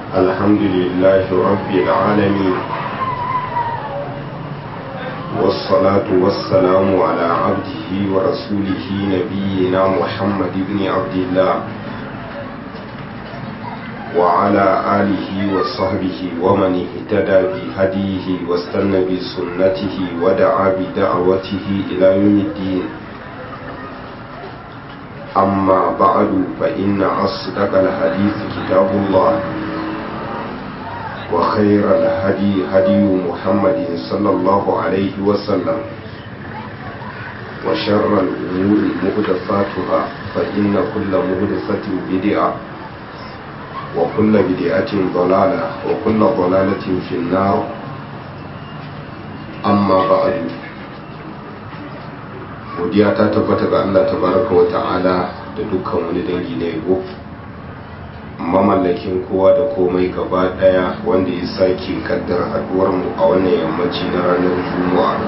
الحمد لله رب العالمين والصلاة والسلام على عبده ورسوله نبينا محمد بن عبد الله وعلى آله وصحبه ومن اهتدى بهديه واستنى بسنته ودعا بدعوته إلى يوم الدين أما بعد فإن أصدق الحديث كتاب الله وخير الهدي هدي محمد صلى الله عليه وسلم وشر الأمور محدثاتها فإن كل محدثة بدعة وكل بدعة ضلالة وكل ضلالة في النار أما بعد godiya ta tabbata ga Allah tabaraka wa ta'ala da dukkan wani dangi na yabo mamallakin kowa da komai gaba daya wanda ya sake kaddar haduwar mu a wannan yammaci na ranar juma'a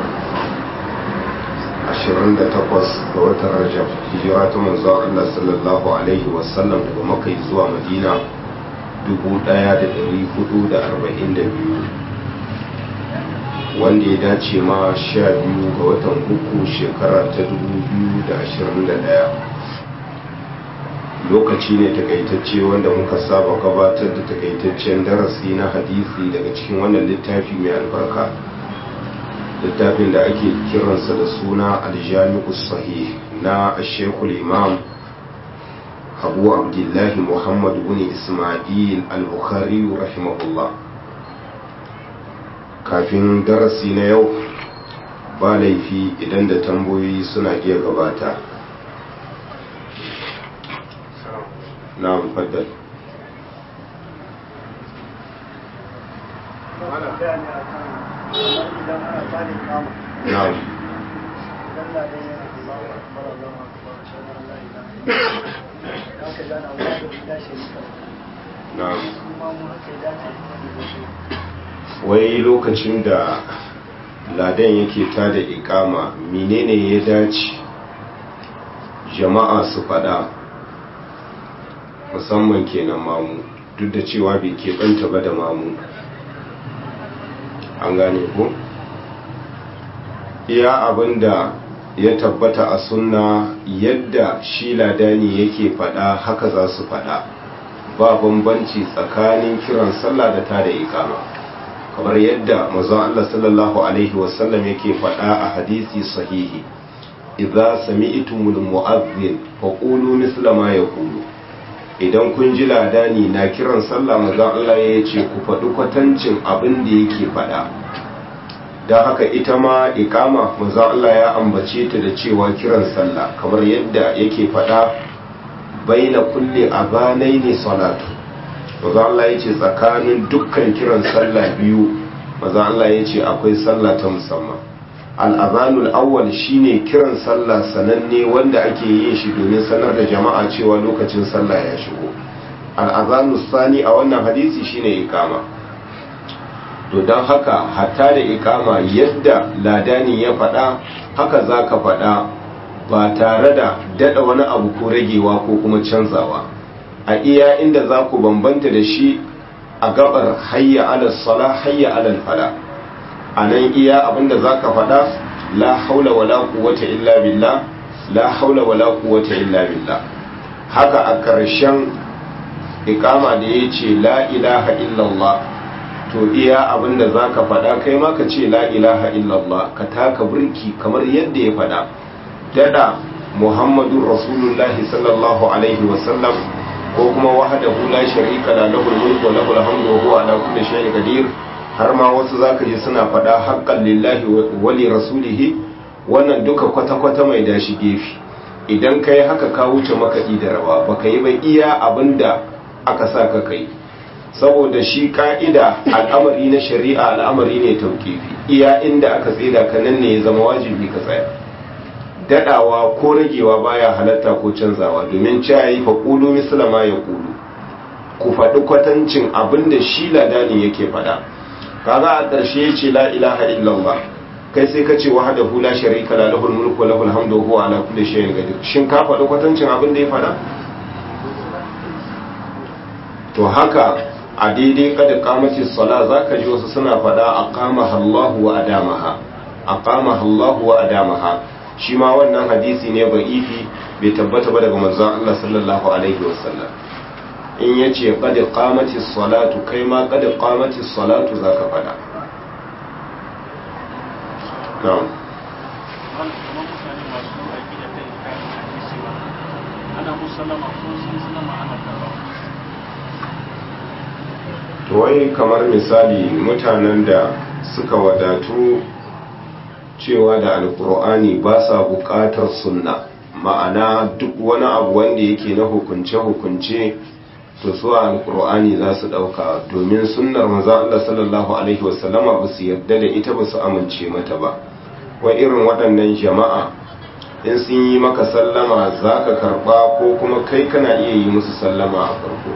28 ga watan rajab hijira ta manzo Allah sallallahu alaihi wasallam daga makai zuwa madina 1442 wanda ya dace ma sha biyu ga watan uku shekara ta 2021 lokaci ne takaitacce wanda muka saba gabatar da takaitaccen darasi na hadisi daga cikin wannan littafi mai albarka littafin da ake kiransa da suna aljami'u sahih na shekul imam abu abdullahi muhammad bin ismail al-bukhari rahimahullah kafin darasi na yau ba laifi idan da tambayoyi suna iya gabata na faddal na'am wai lokacin da ladan yake tada ikama menene ya dace jama'a su fada musamman kenan mamu duk da cewa bai keɓanta ba da mamu an gane ku iya abinda ya tabbata a sunna yadda shi ladani yake fada haka za su fada ba bambanci tsakanin kiran sallah da tada ikama kamar yadda mazan Allah sallallahu Alaihi wasallam yake faɗa a hadisi sahihi idza sami'tumul mu'azzin fa qulu misla ma yaqulu idan kun ji ladani na kiran sallah mazan Allah ya ce ku faɗi kwatancin abin da yake faɗa don haka ita ma ikama mazan Allah ya ambace ta da cewa kiran sallah kamar yadda yake faɗa baina kulli abanaini salatu maza Allah ya ce tsakanin dukkan kiran sallah biyu maza Allah ya ce akwai sallah ta musamman al'azanul awwal shine kiran sallah sananne wanda ake yin shi domin sanar da jama'a cewa lokacin sallah ya shigo al'azanul sani a wannan hadisi shine ikama to don haka hatta da ikama yadda ladani ya faɗa haka za ka faɗa ba tare da daɗa wani abu ko ragewa ko kuma canzawa a iya inda za ku bambanta da shi a gabar hayya alal sala hayya alal fala a nan iya abinda za ka faɗa la haula wala quwwata illa billah la haula wala quwwata illa billah haka a ƙarshen iqama da ya ce la ilaha illallah to iya abinda za ka faɗa kai ma ka ce la ilaha illallah ka taka burki kamar yadda ya faɗa dada muhammadun rasulullahi sallallahu alaihi wasallam ko kuma wahdahu la sharika la lahu al-mulku wa lahu al-hamdu wa huwa ala kulli shay'in qadir har ma wasu zaka ji suna faɗa haqqan lillahi wa li rasulihi wannan duka kwata kwata mai dashi gefe idan kai haka ka wuce makaɗi da rawa baka yi ba iya abinda aka sa ka kai saboda shi ka'ida al'amari na shari'a al'amari ne tauƙifi iya inda aka tsida ka nan ne ya zama wajibi ka tsaya dadawa ko ragewa baya halatta ko canzawa domin cayi fa qulu misla ma yaqulu ku faɗi kwatancin abinda shi ladani yake faɗa kaga a ƙarshe yace la ilaha illallah kai sai ka ce wahdahu la sharika la lahul mulku wa lahul hamdu wa huwa ala kulli shay'in qadir shin ka faɗi kwatancin abinda ya faɗa to haka a daidai kada kamacin sala za ka ji wasu suna faɗa a kama Allahu wa adamaha a kama Allahu wa adamaha shi ma wannan hadisi ne ba ifi bai tabbata ba daga manzon Allah sallallahu alaihi wasallam in ya ce kada kamacin salatu kai ma kada kamacin salatu za ka faɗa na'am ana musallama ko sun sallama ana karba to wai kamar misali mutanen da suka wadatu cewa da alkur'ani ba sa buƙatar sunna ma'ana duk wani abu wanda yake na hukunce-hukunce to su alkur'ani za su ɗauka domin sunnar maza Allah sallallahu alaihi wasallama ba su yarda da ita ba su amince mata ba wai irin waɗannan jama'a in sun yi maka sallama za ka karɓa ko kuma kai kana iya yi musu sallama a farko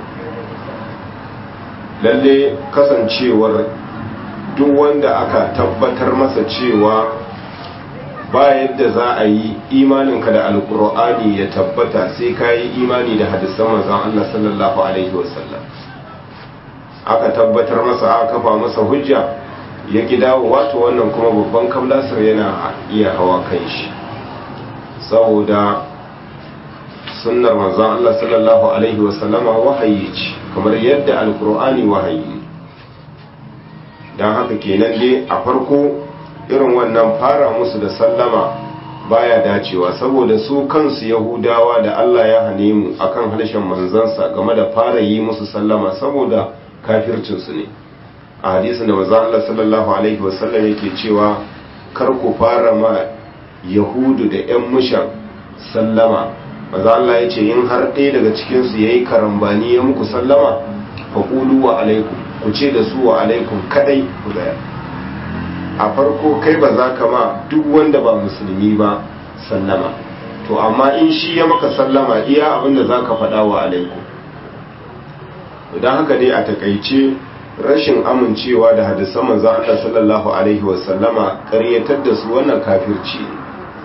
lalle kasancewar duk wanda aka tabbatar masa cewa ba yadda za a yi imaninka da alkur'ani ya tabbata sai ka yi imani da hadisan manzon Allah sallallahu alaihi wasallam aka tabbatar masa aka kafa masa hujja ya dawo wato wannan kuma babban kablasar yana iya hawa kan shi saboda sunnar manzon Allah sallallahu alaihi wasallama wahayi ce kamar yadda alkur'ani wahayi ne don haka kenan dai a farko irin wannan fara musu da sallama baya dacewa saboda su kansu yahudawa da Allah ya hane mu akan harshen manzansa game da fara yi musu sallama saboda kafircinsu ne a hadisin da manzon Allah sallallahu alaihi wasallam yake cewa kar ku fara ma yahudu da yan mushan sallama manzon Allah ya ce in har ɗaya daga cikinsu ya yi karambani ya muku sallama faƙulu wa alaikum ku ce da su wa alaikum kadai ku gaya a farko kai ba za ka ma duk wanda ba musulmi ba sallama to amma in shi ya maka sallama iya abinda za ka faɗa wa alaikum don haka dai a takaice rashin amincewa da hadisan manzon Allah sallallahu alaihi wasallama ƙaryatar da su wannan kafirci ne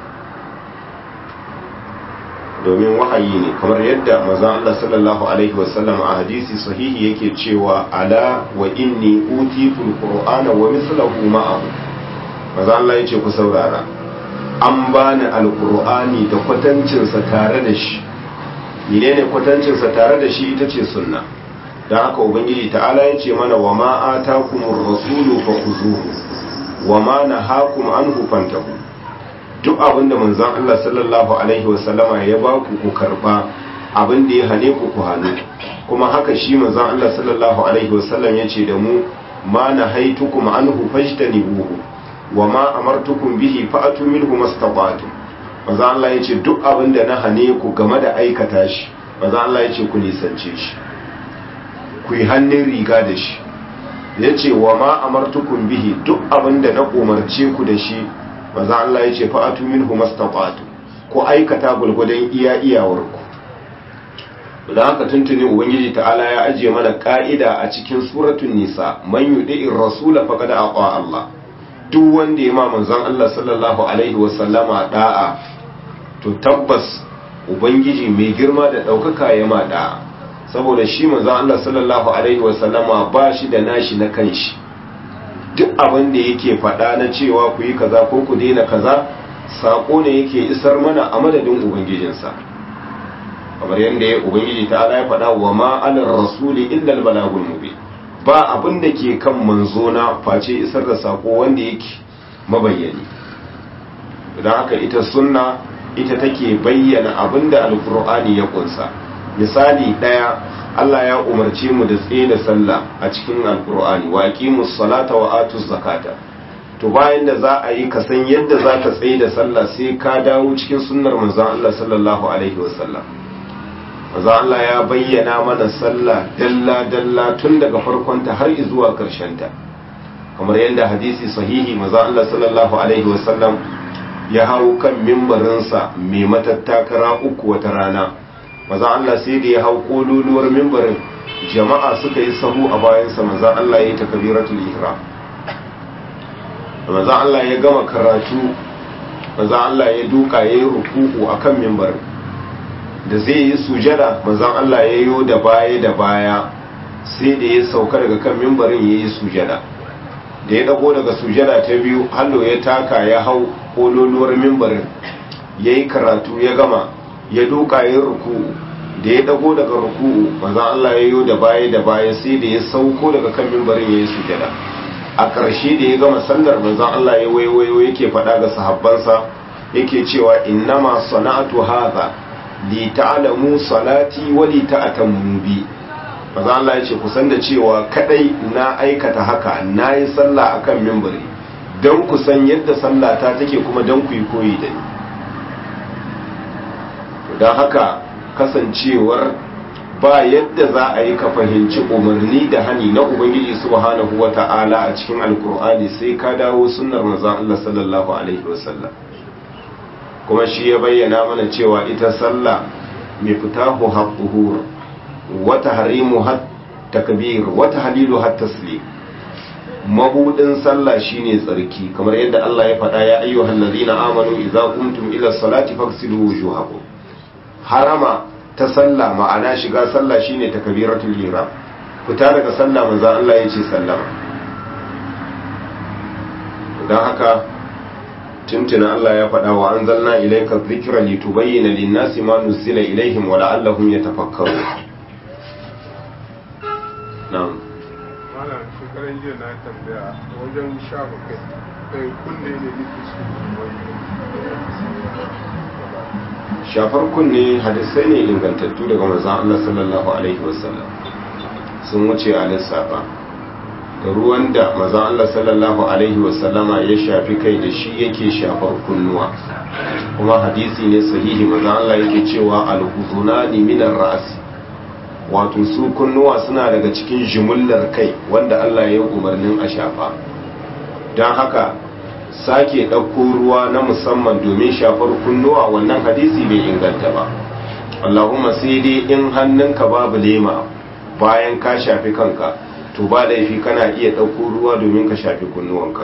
domin wahayi ne kamar yadda manzon Allah sallallahu alaihi wasallam a hadisi sahihi yake cewa ala wa inni utitul qur'ana wa mithluhu ma'ahu manzon Allah yace ku saurara an bani alqur'ani da kwatancin sa tare da shi menene kwatancin sa tare da shi ita ce sunna dan haka ubangiji ta'ala yace mana wa ma atakumur rasulu fakhuzuhu wa ma nahakum anhu fantahu duk abin da manzon Allah sallallahu alaihi wasallama ya ba ku ku karba abin da ya hane ku ku hannu kuma haka shi manzon Allah sallallahu alaihi wasallam ya ce da mu ma na haitukum anhu fajtanibuhu wa ma amartukum bihi fa'atu minhu mastata'tum manzon Allah ya ce duk abin da na hane ku game da aikata shi manzon Allah ya ce ku nisance shi ku yi hannun riga da shi ya ce wa ma amartukum bihi duk abin da na umarce ku da shi maza Allah ya ce fa'atu minhu mastata'tu ko aikata gulgudan iya iyawarku da haka tuntuni ubangiji ta'ala ya ajiye mana ka'ida a cikin suratun nisa man yudi'ir rasula faqad aqa Allah duk wanda ya ma manzon Allah sallallahu alaihi wa sallama da'a to tabbas ubangiji mai girma da daukaka ya ma da'a saboda shi manzon Allah sallallahu alaihi wa sallama ba shi da nashi na kanshi duk abin da yake faɗa na cewa ku yi kaza ko ku daina kaza saƙo ne yake isar mana a madadin ubangijinsa kamar yadda ya ubangiji ta ala ya faɗa wa ma alar rasuli illa albalagul mubin ba abin da ke kan manzo na face isar da saƙo wanda yake mabayyani don haka ita sunna ita take bayyana abin da alkur'ani ya kunsa misali ɗaya Allah ya umarce mu da tsaye da sallah a cikin alkur'ani wa aqimus salata wa atuz zakata to bayan da za a yi ka san yadda za ka tsaye da sallah sai ka dawo cikin sunnar manzon Allah sallallahu alaihi wasallam manzon Allah ya bayyana mana sallah dalla dalla tun daga farkonta har zuwa ta kamar yadda hadisi sahihi manzon Allah sallallahu alaihi wasallam ya hau kan mimbarinsa mai matattakara uku wata rana maza Allah sai da ya hau kololuwar mimbarin jama'a suka yi sahu a bayansa maza Allah ya yi takabiratul ihram maza Allah ya gama karatu maza Allah ya duka ya yi rukuku a kan mimbarin da zai yi sujada maza Allah ya yi da baya da baya sai da ya sauka daga kan mimbarin ya yi sujada da ya dago daga sujada ta biyu hallo ya taka ya hau kololuwar mimbarin ya yi karatu ya gama ya doka ya ruku'u da ya dago daga ruku'u manzon Allah ya yi da baya da baya sai da ya sauko daga kan mimbarin ya yi sujada a ƙarshe da ya gama sallar manzon Allah ya waiwayo yake faɗa ga sahabbansa yake cewa innama sana'atu hadha li ta'lamu salati wa li ta'tamu bi manzon Allah ya ce ku san da cewa kadai na aikata haka nayi sallah akan mimbari don ku san yadda sallata take kuma don ku yi koyi da ni don haka kasancewar ba yadda za a yi ka fahimci umarni da hani na ubangiji subhanahu wa ta'ala a cikin alkur'ani sai ka dawo sunnar manzon Allah sallallahu alaihi wasallam kuma shi ya bayyana mana cewa ita sallah mai fitahu haqquhur wa tahrimu hat takbir wa tahlilu hat taslim mabudin sallah shine tsarki kamar yadda Allah ya faɗa ya ayyuhal ladina amanu idza qumtum ila salati faghsilu wujuhakum harama ta sallah ma'ana shiga sallah shine takbiratul ihram fita daga sallah manzo Allah ya ce sallama dan haka tuntuna Allah ya faɗa wa anzalna ilayka dhikra litubayyana lin-nasi ma nuzila ilayhim wa la'allahum yatafakkarun na'am malam shekaran jiya na tambaya wajen shafa kai kai kunne ne nake so shafar kunne hadisai ne ingantattu daga manzon Allah sallallahu alaihi wasallam sun wuce a lissafa da ruwan da manzon Allah sallallahu alaihi wasallama ya shafi kai da shi yake shafar kunnuwa kuma hadisi ne sahihi manzon Allah yake cewa al-huzunani minar ra'si wato su kunnuwa suna daga cikin jimullar kai wanda Allah ya umarnin a shafa don haka sake ɗauko ruwa na musamman domin shafar kunnuwa wannan hadisi bai inganta ba Allahumma sai dai in hannunka babu lema bayan ka shafi kanka to ba laifi kana iya ɗauko ruwa domin ka shafi kunnuwanka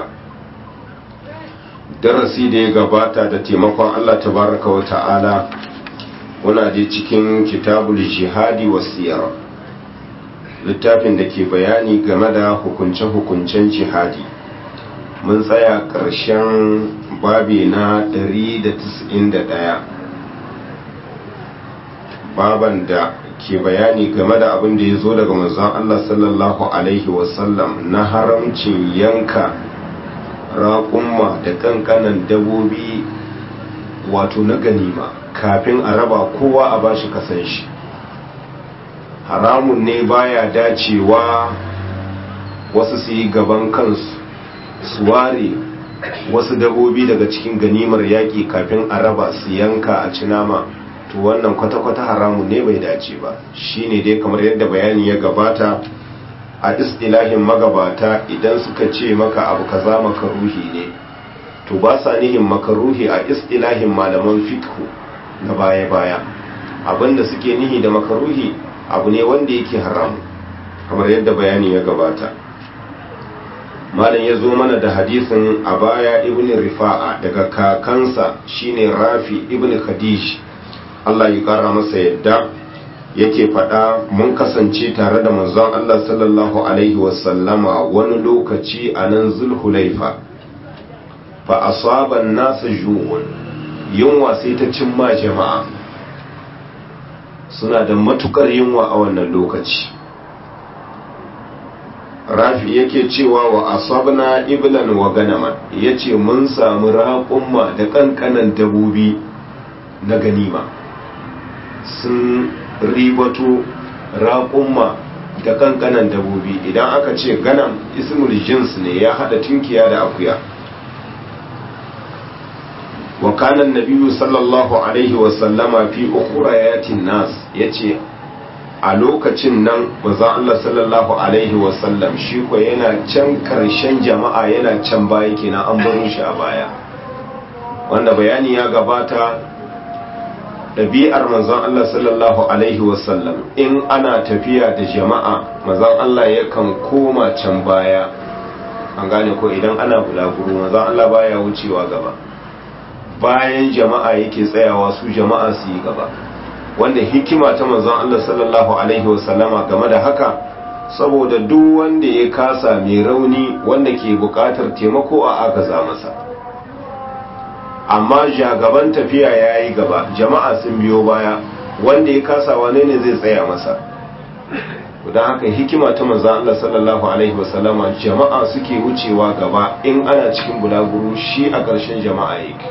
darasi da ya gabata da taimakon Allah tabaraka wa ta'ala muna je cikin kitabul jihadi wasiyar littafin da ke bayani game da hukunce-hukuncen jihadi mun tsaya ƙarshen babi na 191 baban da ke bayani game da abin da ya zo daga manzon Allah sallallahu Alaihi wasallam na haramcin yanka raƙumma da ƙanƙanan dabobi wato na ganima kafin a raba kowa a bashi kasan shi haramun ne baya dacewa wasu su yi gaban kansu su ware wasu dabobi daga cikin ganimar yaƙi kafin a raba su yanka a ci nama to wannan kwata-kwata haramun ne bai dace ba shine dai kamar yadda bayani ya gabata a istilahin magabata idan suka ce maka abu kaza makaruhi ne to ba sa nihin makaruhi a istilahin malaman fiqh na baya-baya abinda suke nihi da makaruhi abu ne wanda yake haramu kamar yadda bayani ya gabata malam ya zo mana da hadisin a baya ibn rifa'a daga kakansa shine rafi ibn khadij Allah ya kara masa yadda yake faɗa mun kasance tare da manzon Allah sallallahu alaihi wasallama wani lokaci a nan zulhulaifa fa asaban nasa ju'un yunwa sai ta cimma jama'a suna da matukar yunwa a wannan lokaci rafi yake cewa wa asabna iblan wa ganaman yace mun samu raƙumma da ƙanƙanan dabobi na ganima sun ribato raƙumma da ƙanƙanan dabobi idan aka ce ganam ismul jins ne ya hada tunkiya da akuya wa kana nabiyyu sallallahu alaihi wa sallama fi ukhrayatin nas yace a lokacin nan manzon Allah sallallahu alaihi wa sallam shi ko yana can karshen jama'a yana can baya kenan an baro shi a baya wanda bayani ya gabata ɗabi'ar manzon Allah sallallahu alaihi wa sallam in ana tafiya da jama'a manzon Allah yakan koma can baya an gane ko idan ana bulaguro manzon Allah baya wucewa gaba bayan jama'a yake tsayawa su jama'a su yi gaba wanda hikima ta manzon Allah sallallahu alaihi wasallama game da haka saboda duk wanda ya kasa mai rauni wanda ke bukatar taimako a agaza masa amma jagaban tafiya ya yi gaba jama'a sun biyo baya wanda ya kasa wane ne zai tsaya masa don haka hikima ta manzan Allah sallallahu Alaihi wasallama jama'a suke wucewa gaba in ana cikin bulaguro shi a ƙarshen jama'a yake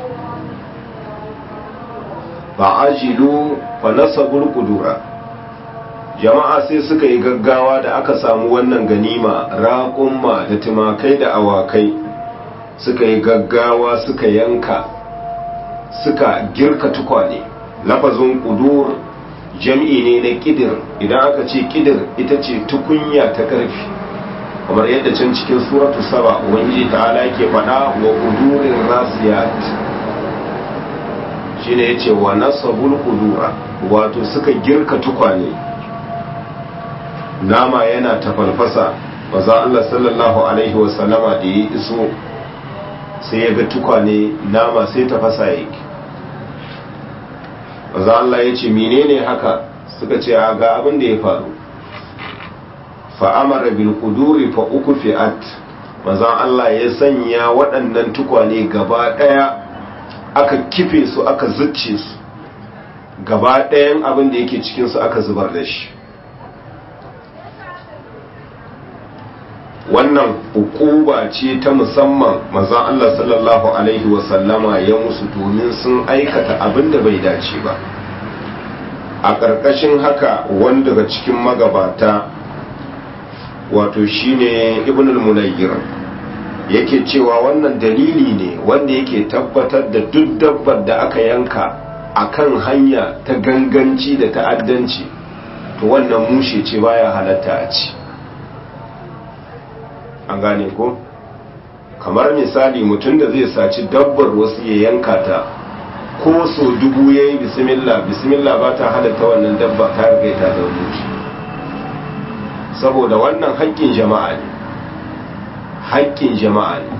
ba ajilu fa nasabul kudura jama'a sai suka yi gaggawa da aka samu wannan ganima raƙumma da tumakai da awakai suka yi gaggawa suka yanka suka girka tukwane lafazin kudur jam'i ne na kidir idan aka ce kidir ita ce tukunya ta ƙarfi kamar yadda can cikin suratu saba ubangiji ta'ala yake faɗa wa kudurin rasiyat shine yace wa nasabul kudura wato suka girka tukwane nama yana tafalfasa maza Allah sallallahu alaihi wasallama da ya iso sai ya ga tukwane nama sai tafasa yake maza Allah ya ce menene haka suka ce ga abin da ya faru fa'amara bil kuduri fa uku fi'at maza Allah ya sanya waɗannan tukwane gaba ɗaya aka kife su aka zucce su gaba ɗayan abin da yake cikinsu aka zubar da shi wannan hukuba ce ta musamman mazan Allah sallallahu Alaihi wasallama ya musu domin sun aikata abin da bai dace ba a ƙarƙashin haka wanda daga cikin magabata wato shine ibn al-munayyir yake cewa wannan dalili ne wanda yake tabbatar da duk dabbar da aka yanka akan hanya ta ganganci da ta'addanci to wannan mushe ce baya halatta a ci an gane ko kamar misali mutum da zai saci dabbar wasu ya yanka ta ko so dubu ya yi bismillah bismillah ba ta halatta wannan dabba ta riga ta zaune shi saboda wannan haƙƙin jama'a ne haƙƙin jama'a ne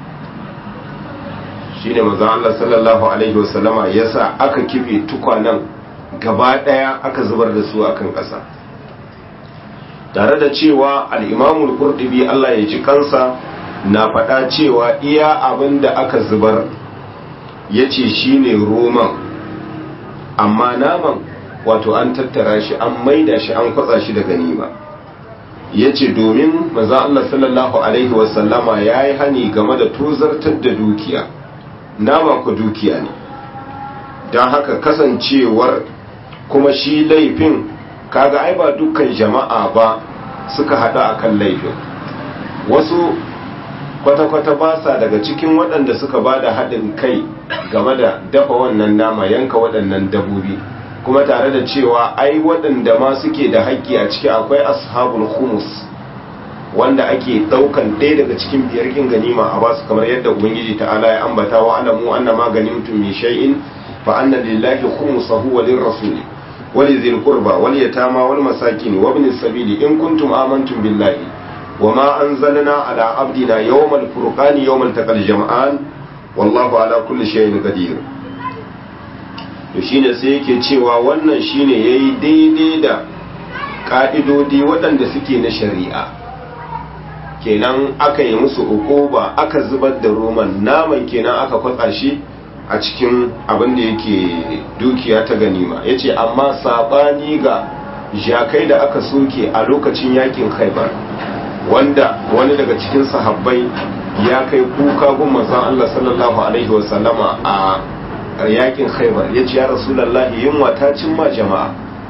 shi ne maza Allah sallallahu alaihi wasallama ya sa aka kife tukwanen gaba ɗaya aka zubar da su akan ƙasa tare da cewa al'imamul kurdubi Allah ya ji kansa na faɗa cewa iya abin da aka zubar ya ce shi ne roman amma naman wato an tattara shi an maida shi an kwatsa shi da ganima ya ce domin maza Allah sallallahu Alaihi wasallama ya yi hani game da tozartar da dukiya nama ku dukiya ne don haka kasancewar kuma shi laifin kaga ai ba dukkan jama'a ba suka hada akan laifin wasu kwata-kwata ba sa daga cikin waɗanda suka ba da haɗin kai game da dafa wannan nama yanka waɗannan dabobi kuma tare da cewa ai waɗanda ma suke da haƙƙi a ciki akwai ashabul humus wanda ake ɗaukan ɗaya daga cikin biyar kin ganima a basu kamar yadda ubangiji ta'ala ya ambata wa alamu anna ma ganimtum min shay'in fa anna lillahi khumsahu wa lirrasuli ولذي القربى واليتامى والمساكين وابن السبيل إن كنتم آمنتم بالله وما أنزلنا على عبدنا يوم الفرقان يوم التقى الجمعان والله على كل شيء قدير to shine sai yake cewa wannan shine yayi daidai da ka'idodi waɗanda suke na shari'a kenan aka yi musu ukuba aka zubar da roman naman kenan aka kwatsa shi a cikin abin da yake dukiya ta ganima ya ce amma saɓani ga jakai da aka soke a lokacin yakin haibar wanda wani daga cikin sahabbai ya kai kuka gun manzon Allah sallallahu alaihi wasallama a yakin haibar ya ce ya rasulallahi yunwa ta cimma jama'a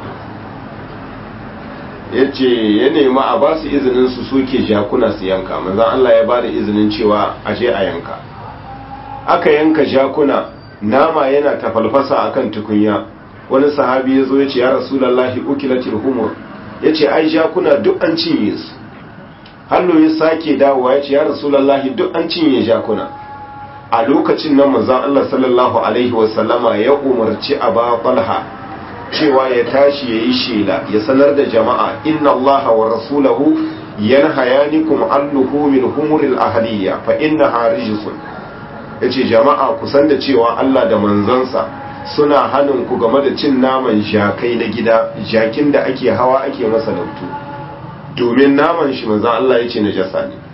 ya ce ya nemi a ba su izinin su soke jakuna su yanka manzon Allah ya ba da izinin cewa a je a yanka aka yanka jakuna nama yana tafalfasa akan tukunya wani sahabi ya zo ya ce ya rasulallahi ukilatil humur ya ce ai jakuna duk an cinye su hallo ya sake dawowa ya ce ya rasulallahi duk an cinye jakuna a lokacin nan manzon Allah sallallahu alaihi wasallama ya umarci aba falha cewa ya tashi ya yi shela ya sanar da jama'a inna allaha wa rasulahu yanhayanikum an luhumil humuril ahliya fa innaha rijsun yace jama'a ku san da cewa Allah da manzansa suna hanin ku game da cin naman jakai na gida jakin da ake hawa ake masa lautu domin naman shi manzan Allah ya ce najasa ne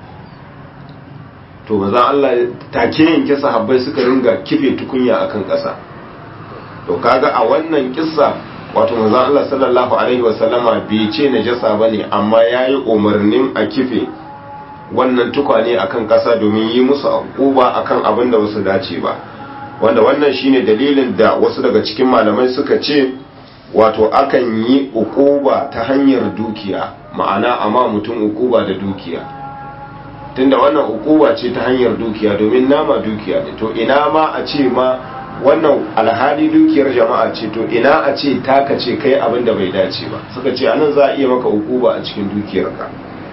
to manzan Allah take yanke sahabbai suka ringa kife tukunya akan ƙasa to kaga a wannan kissa wato manzan Allah sallallahu alaihi wasallama bai ce najasa bane amma yayi umarnin a kife wannan tukwane akan ƙasa domin yi musu akuba akan abin da wasu dace ba wanda wannan shine dalilin da wasu daga cikin malamai suka ce wato akan yi ukuba ta hanyar dukiya ma'ana amma mutum ukuba da dukiya tunda wannan ukuba ce ta hanyar dukiya domin nama dukiya ne to ina ma a ce ma wannan alhali dukiyar jama'a ce to ina a ce taka ce kai abin da bai dace ba suka ce anan za a iya maka ukuba a cikin dukiyarka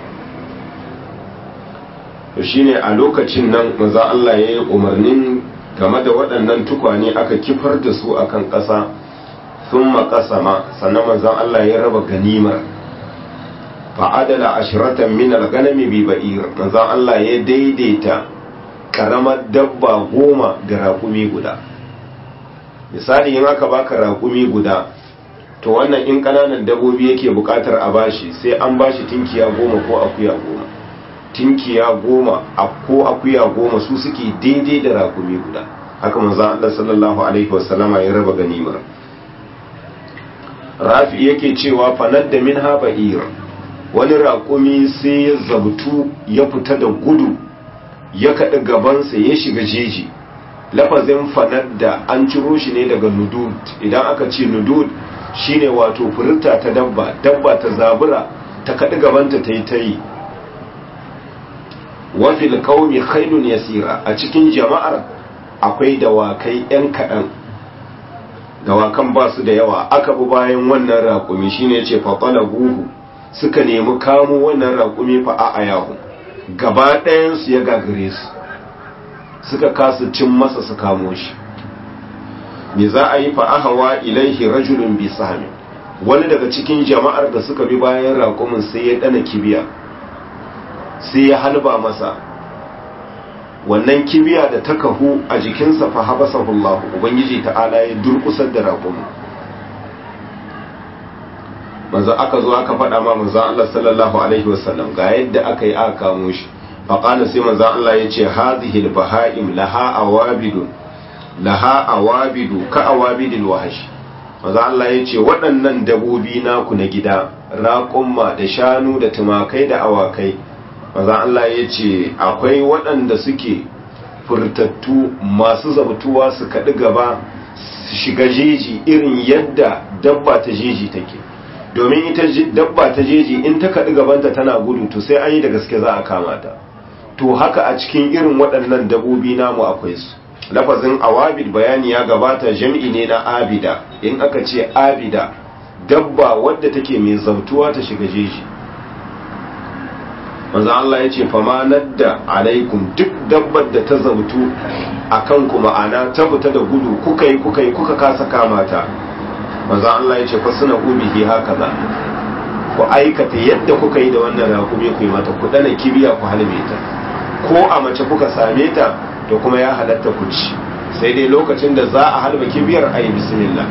to shine a lokacin nan manzo Allah ya yi umarnin game da waɗannan tukwane aka kifar da su akan ƙasa sun makasama sannan manzon Allah ya raba ganimar fa'adala ashiratan min al-ganami bi ba'ir manzon Allah ya daidaita karamar dabba goma da raƙumi guda misali in aka baka raƙumi guda to wannan in ƙananan dabbobi yake buƙatar a bashi sai an bashi tinkiya goma ko akuya goma tinkiya goma ko akuya goma su suke daidai da raƙumi guda haka manzon Allah sallallahu alaihi wasallama ya raba ganimar rafi yake cewa fanar da min ba'ir wani raƙumi sai ya zabtu ya fita da gudu ya kaɗi gabansa ya shiga jeji lafazin fanar da an ciro shi ne daga nudud idan aka ce nudud shine wato furta ta dabba dabba ta zabura ta kaɗi gabanta ta yi ta yi wafil kaumi khailun yasira a cikin jama'ar akwai dawakai 'yan kaɗan dawakan ba su da yawa aka bi bayan wannan raƙumi shine yace fa guhu suka nemi kamo wannan raƙumi fa a ayahu gaba ɗayan su ya gagare su suka kasu cin masa su kamo shi me za a yi fa ahawa ilaihi rajulun bi sahmi wani daga cikin jama'ar da suka bi bayan raƙumin sai ya dana kibiya sai ya halba masa wannan kibiya da ta kahu a jikinsa fa habasahu Allah ubangiji ta'ala ya durkusar da raƙumin manzo aka zo aka faɗa ma manzo Allah sallallahu alaihi wasallam ga yadda aka yi aka kamo shi fa qala sai manzo Allah ya ce hadhihi al-baha'im laha awabidun laha awabidu ka awabidil wahsh manzo Allah ya ce waɗannan dabobi naku na gida raƙumma da shanu da tumakai da awakai manzo Allah ya ce akwai waɗanda suke furtattu masu zabtuwa su kaɗi gaba su shiga jeji irin yadda dabba ta jeji take domin ita dabba ta jeji in ta kaɗi gabanta tana gudu to sai an yi da gaske za a kama ta to haka a cikin irin waɗannan dabobi namu akwai su lafazin awabid bayani ya gabata jam'i ne na abida in aka ce abida dabba wadda take mai zautuwa ta shiga jeji manzo Allah ya ce fama nadda alaikum duk dabbar da ta zautu akan ku ma'ana ta fita da gudu kuka yi kuka yi kuka kasa kama ta manzo Allah ya ce fa suna ubihi haka za ku aikata yadda kuka yi da wannan rakumi ku yi mata ku dana kibiya ku halme ta ko a mace kuka same ta to kuma ya halatta ku ci sai dai lokacin da za a halba kibiyar ayi bismillah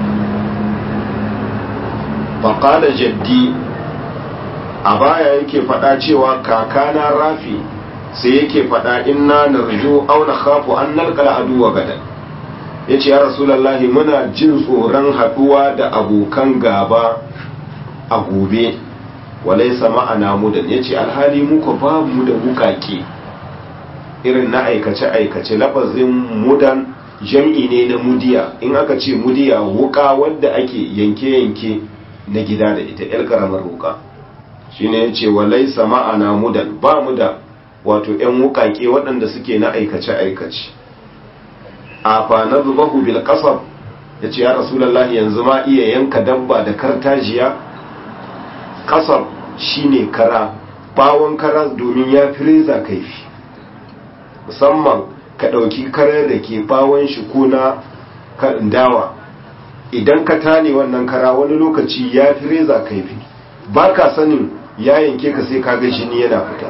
faqala jaddi a baya yake faɗa cewa kakana rafi sai yake faɗa inna narju aw nakhafu an nalqal aduwa gadan yace ya rasulullahi muna jin tsoron haduwa da abokan gaba a gobe walaysa ma'ana mudan yace alhali muka babu mu da wukake irin na aikace aikace lafazin mudan jam'i ne na mudiya in aka ce mudiya wuka wadda ake yanke yanke na gida da ita yar karamar wuka shine ya ce walai ma'ana mudan ba mu da wato 'yan wukake waɗanda suke na aikace-aikace a na zubahu bil kasar ya ce ya rasulallah yanzu ma iya yanka dabba da kartajiya kasar shine kara bawon kara domin ya fi reza kaifi musamman ka ɗauki karar da ke bawon shi ko na dawa idan ka tane wannan kara wani lokaci ya fi reza kaifi ba ka sanin ya yanke ka sai kaga jini yana fita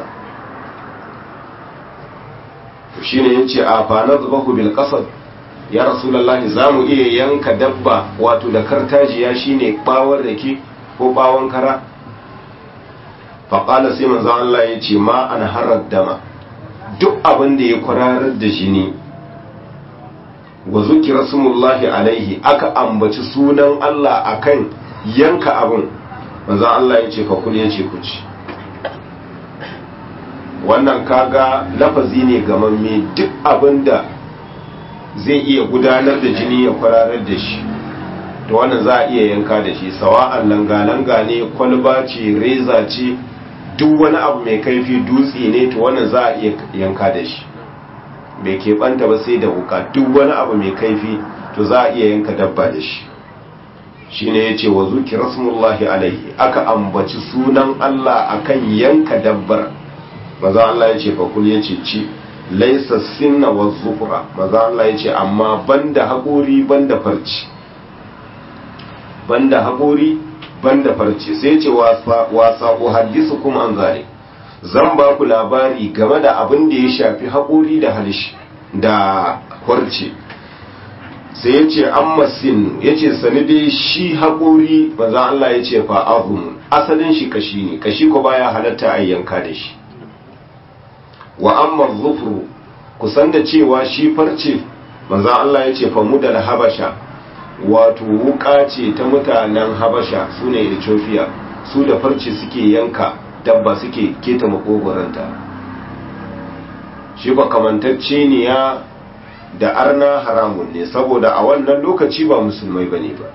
shi ne ya ce a fanar zubahu bil kasar ya rasulallahi za mu iya yanka dabba wato da kartajiya shi ne bawon rake ko bawon kara faƙala sai manzo Allah ya ce ma an harar dama duk abin da ya kwararar da jini wa zukira sumullahi alaihi aka ambaci sunan Allah akan yanka abin manzo Allah ya ce fa kul ya ce ku ci wannan kaga lafazi ne gamamme duk abin da zai iya gudanar da jini ya kwararar da shi to wannan za a iya yanka da shi sawa'an langa-langa ne kwalba ce reza ce duk wani abu mai kaifi dutse ne to wannan za a iya yanka da shi bai keɓanta ba sai da wuka duk wani abu mai kaifi to za a iya yanka dabba da shi shi ne ya ce wa zuki rasmullahi alaihi aka ambaci sunan Allah akan yanka dabbar maza Allah ya ce fakul ya ce ci laisa sinna wa zufura maza Allah ya ce amma banda haƙori banda farci banda haƙori banda farci sai ce wasa ku haddisu kuma an zare zan ba ku labari game da abin da ya shafi haƙori da halishi da farci sai ya ce an masin ya ce sani dai shi haƙori maza Allah ya ce fa'ahun asalin shi kashi ne kashi ko baya halatta a yanka da shi wa amma zufuru kusan da cewa shi farce maza Allah ya ce famu da habasha wato wuka ce ta mutanen habasha su ne ethiopia su da farce suke yanka dabba suke keta makogoranta shi ba kamantacce ne ya da arna haramun ne saboda a wannan lokaci ba musulmai bane ba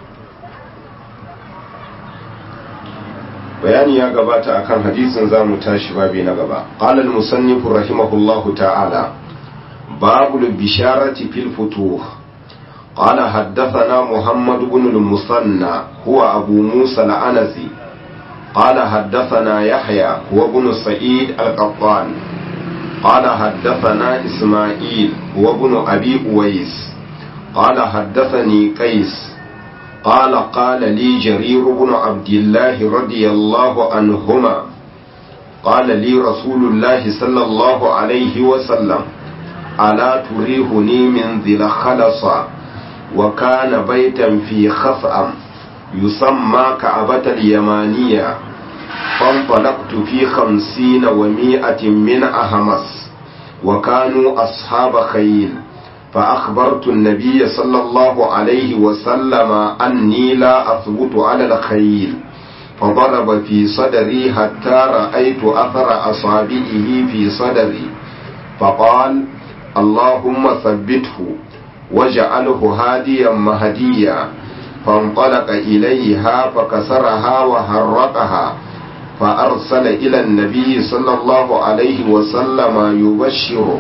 bayani ya gabata akan hadisin zamu tashi babi na gaba qala al-musannif rahimahullahu ta'ala babul bisharati fil futuh قال حدثنا محمد بن المثنى هو أبو موسى العنزي قال حدثنا يحيى هو بن سعيد القطان قال حدثنا إسماعيل هو بن أبي أويس قال حدثني قيس قال قال لي جرير بن عبد الله رضي الله عنهما قال لي رسول الله صلى الله عليه وسلم ألا تريهني من ذي الخلصة وكان بيتا في خفأم يسمى كعبة اليمانية فانطلقت في خمسين ومائة من أهمس وكانوا أصحاب خيل فأخبرت النبي صلى الله عليه وسلم أني لا أثبت على الخيل فضرب في صدري حتى رأيت أثر أصابعه في صدري فقال اللهم ثبته وجعله هاديا مهديا فانطلق إليها فكسرها وهرقها فأرسل إلى النبي صلى الله عليه وسلم يبشره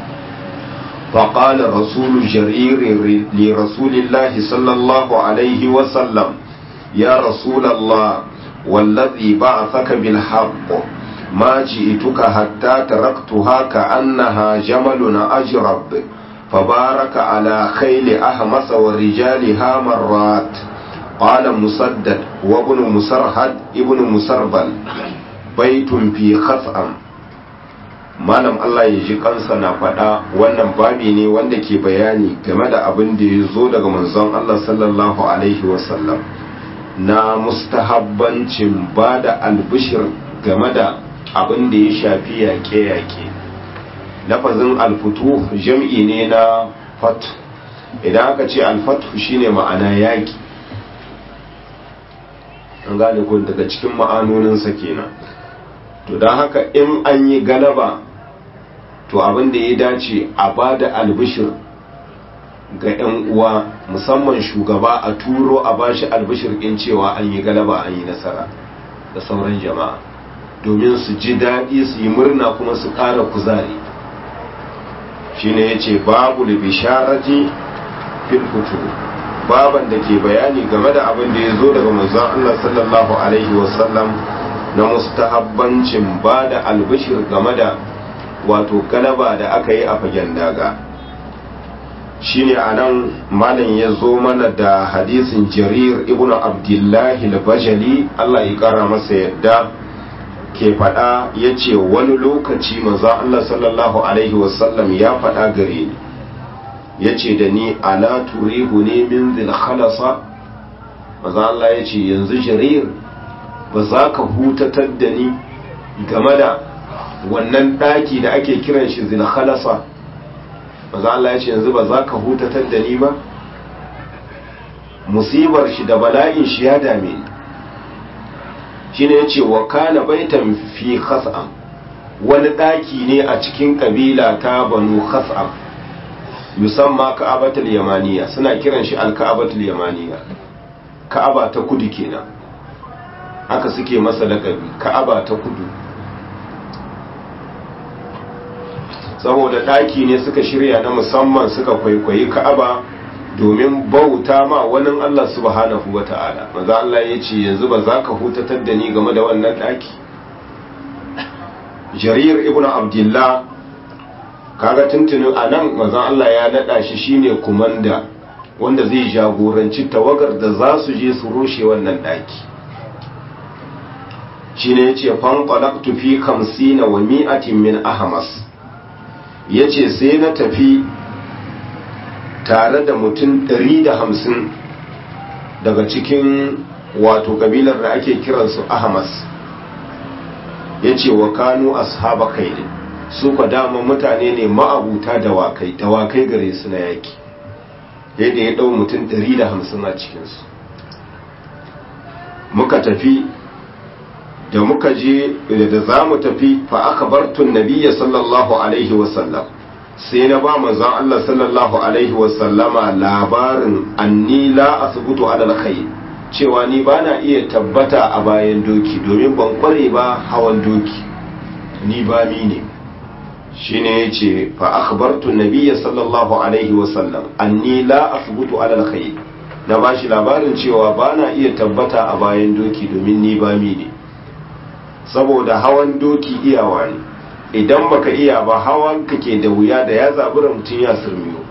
فقال رسول جرير لرسول الله صلى الله عليه وسلم يا رسول الله والذي بعثك بالحق ما جئتك حتى تركتها كأنها جمل أجرب فبارك على خيل أهمس ورجالها مرات قال مسدد وابن مسرهد ابن مسربل بيت في خفأم malam Allah ya ji kansa na faɗa wannan babi ne wanda ke bayani game da abin da ya zo daga manzon Allah sallallahu alaihi wasallam na mustahabbancin ba da albishir game da abin da ya shafi yaƙe-yaƙe lafazin alfutu jam'i ne na fat idan aka ce alfatu shine ma'ana yaƙi an gane ko daga cikin ma'anoninsa kenan to don haka in an yi galaba to abin da ya dace a ba da albishir ga 'yan uwa musamman shugaba a turo a bashi albishir in cewa an yi galaba an yi nasara da sauran jama'a domin su ji daɗi su yi murna kuma su ƙara kuzari shine ya ce babu da bisharati fil baban da ke bayani game da abin da ya zo daga manzon Allah sallallahu alaihi wasallam na mustahabbancin ba da albishir game da wato galaba da aka yi a fagen daga shine a nan malam ya zo mana da hadisin jarir ibn abdullahi al-bajali Allah ya kara masa yadda ke faɗa ya ce wani lokaci maza Allah sallallahu alaihi wasallam ya faɗa gare ni ya ce da ni ala turihu ne min zil khalasa maza Allah ya ce yanzu jarir ba za ka hutatar da ni game da wannan ɗaki da ake kiran shi zilhalasa maza Allah ya ce yanzu ba za ka hutatar da ni ba musibar shi da bala'in shi ya dame ni shi ne ya ce wa kana baitan fi khas'am wani ɗaki ne a cikin ƙabila ta banu khas'am musamman ka'abatul yamaniya suna kiran shi al-ka'abatul yamaniya ka'aba ta kudu kenan haka suke masa lakabi ka'aba ta kudu saboda ɗaki ne suka shirya na musamman suka kwaikwayi ka'aba domin bauta ma wani Allah subhanahu wa ta'ala maza Allah ya ce yanzu ba za ka hutatar da ni game da wannan ɗaki jarir ibn abdullah kaga tuntunin a nan mazan Allah ya naɗa shi shine kumanda wanda zai jagoranci tawagar da za su je su rushe wannan ɗaki shine ya ce fanƙalaktu fi kamsina wa mi'atin min ahamas ya ce sai na tafi tare da mutum ɗari da hamsin daga cikin wato ƙabilar da ake kiransu ahamas ya ce wa kanu ashaba kaidin su kwa dama mutane ne ma'abuta dawakai dawakai gare su na yaki yadda ya ɗau mutum ɗari da hamsin a cikinsu muka tafi da muka je da za mu tafi fa aka bartun nabiya sallallahu alaihi wasallam sai na ba manzon Allah sallallahu alaihi wasallama labarin anni la asbutu ala alkhair cewa ni bana iya tabbata a bayan doki domin ban kware ba hawan doki ni ba mi ne shine yace fa akhbartu nabiyya sallallahu alaihi wasallam anni la asbutu ala alkhair na bashi labarin cewa bana iya tabbata a bayan doki domin ni ba mi ne saboda hawan doki iyawa ne idan baka iya ba hawan ka ke da wuya da ya zabura mutum ya surmiyo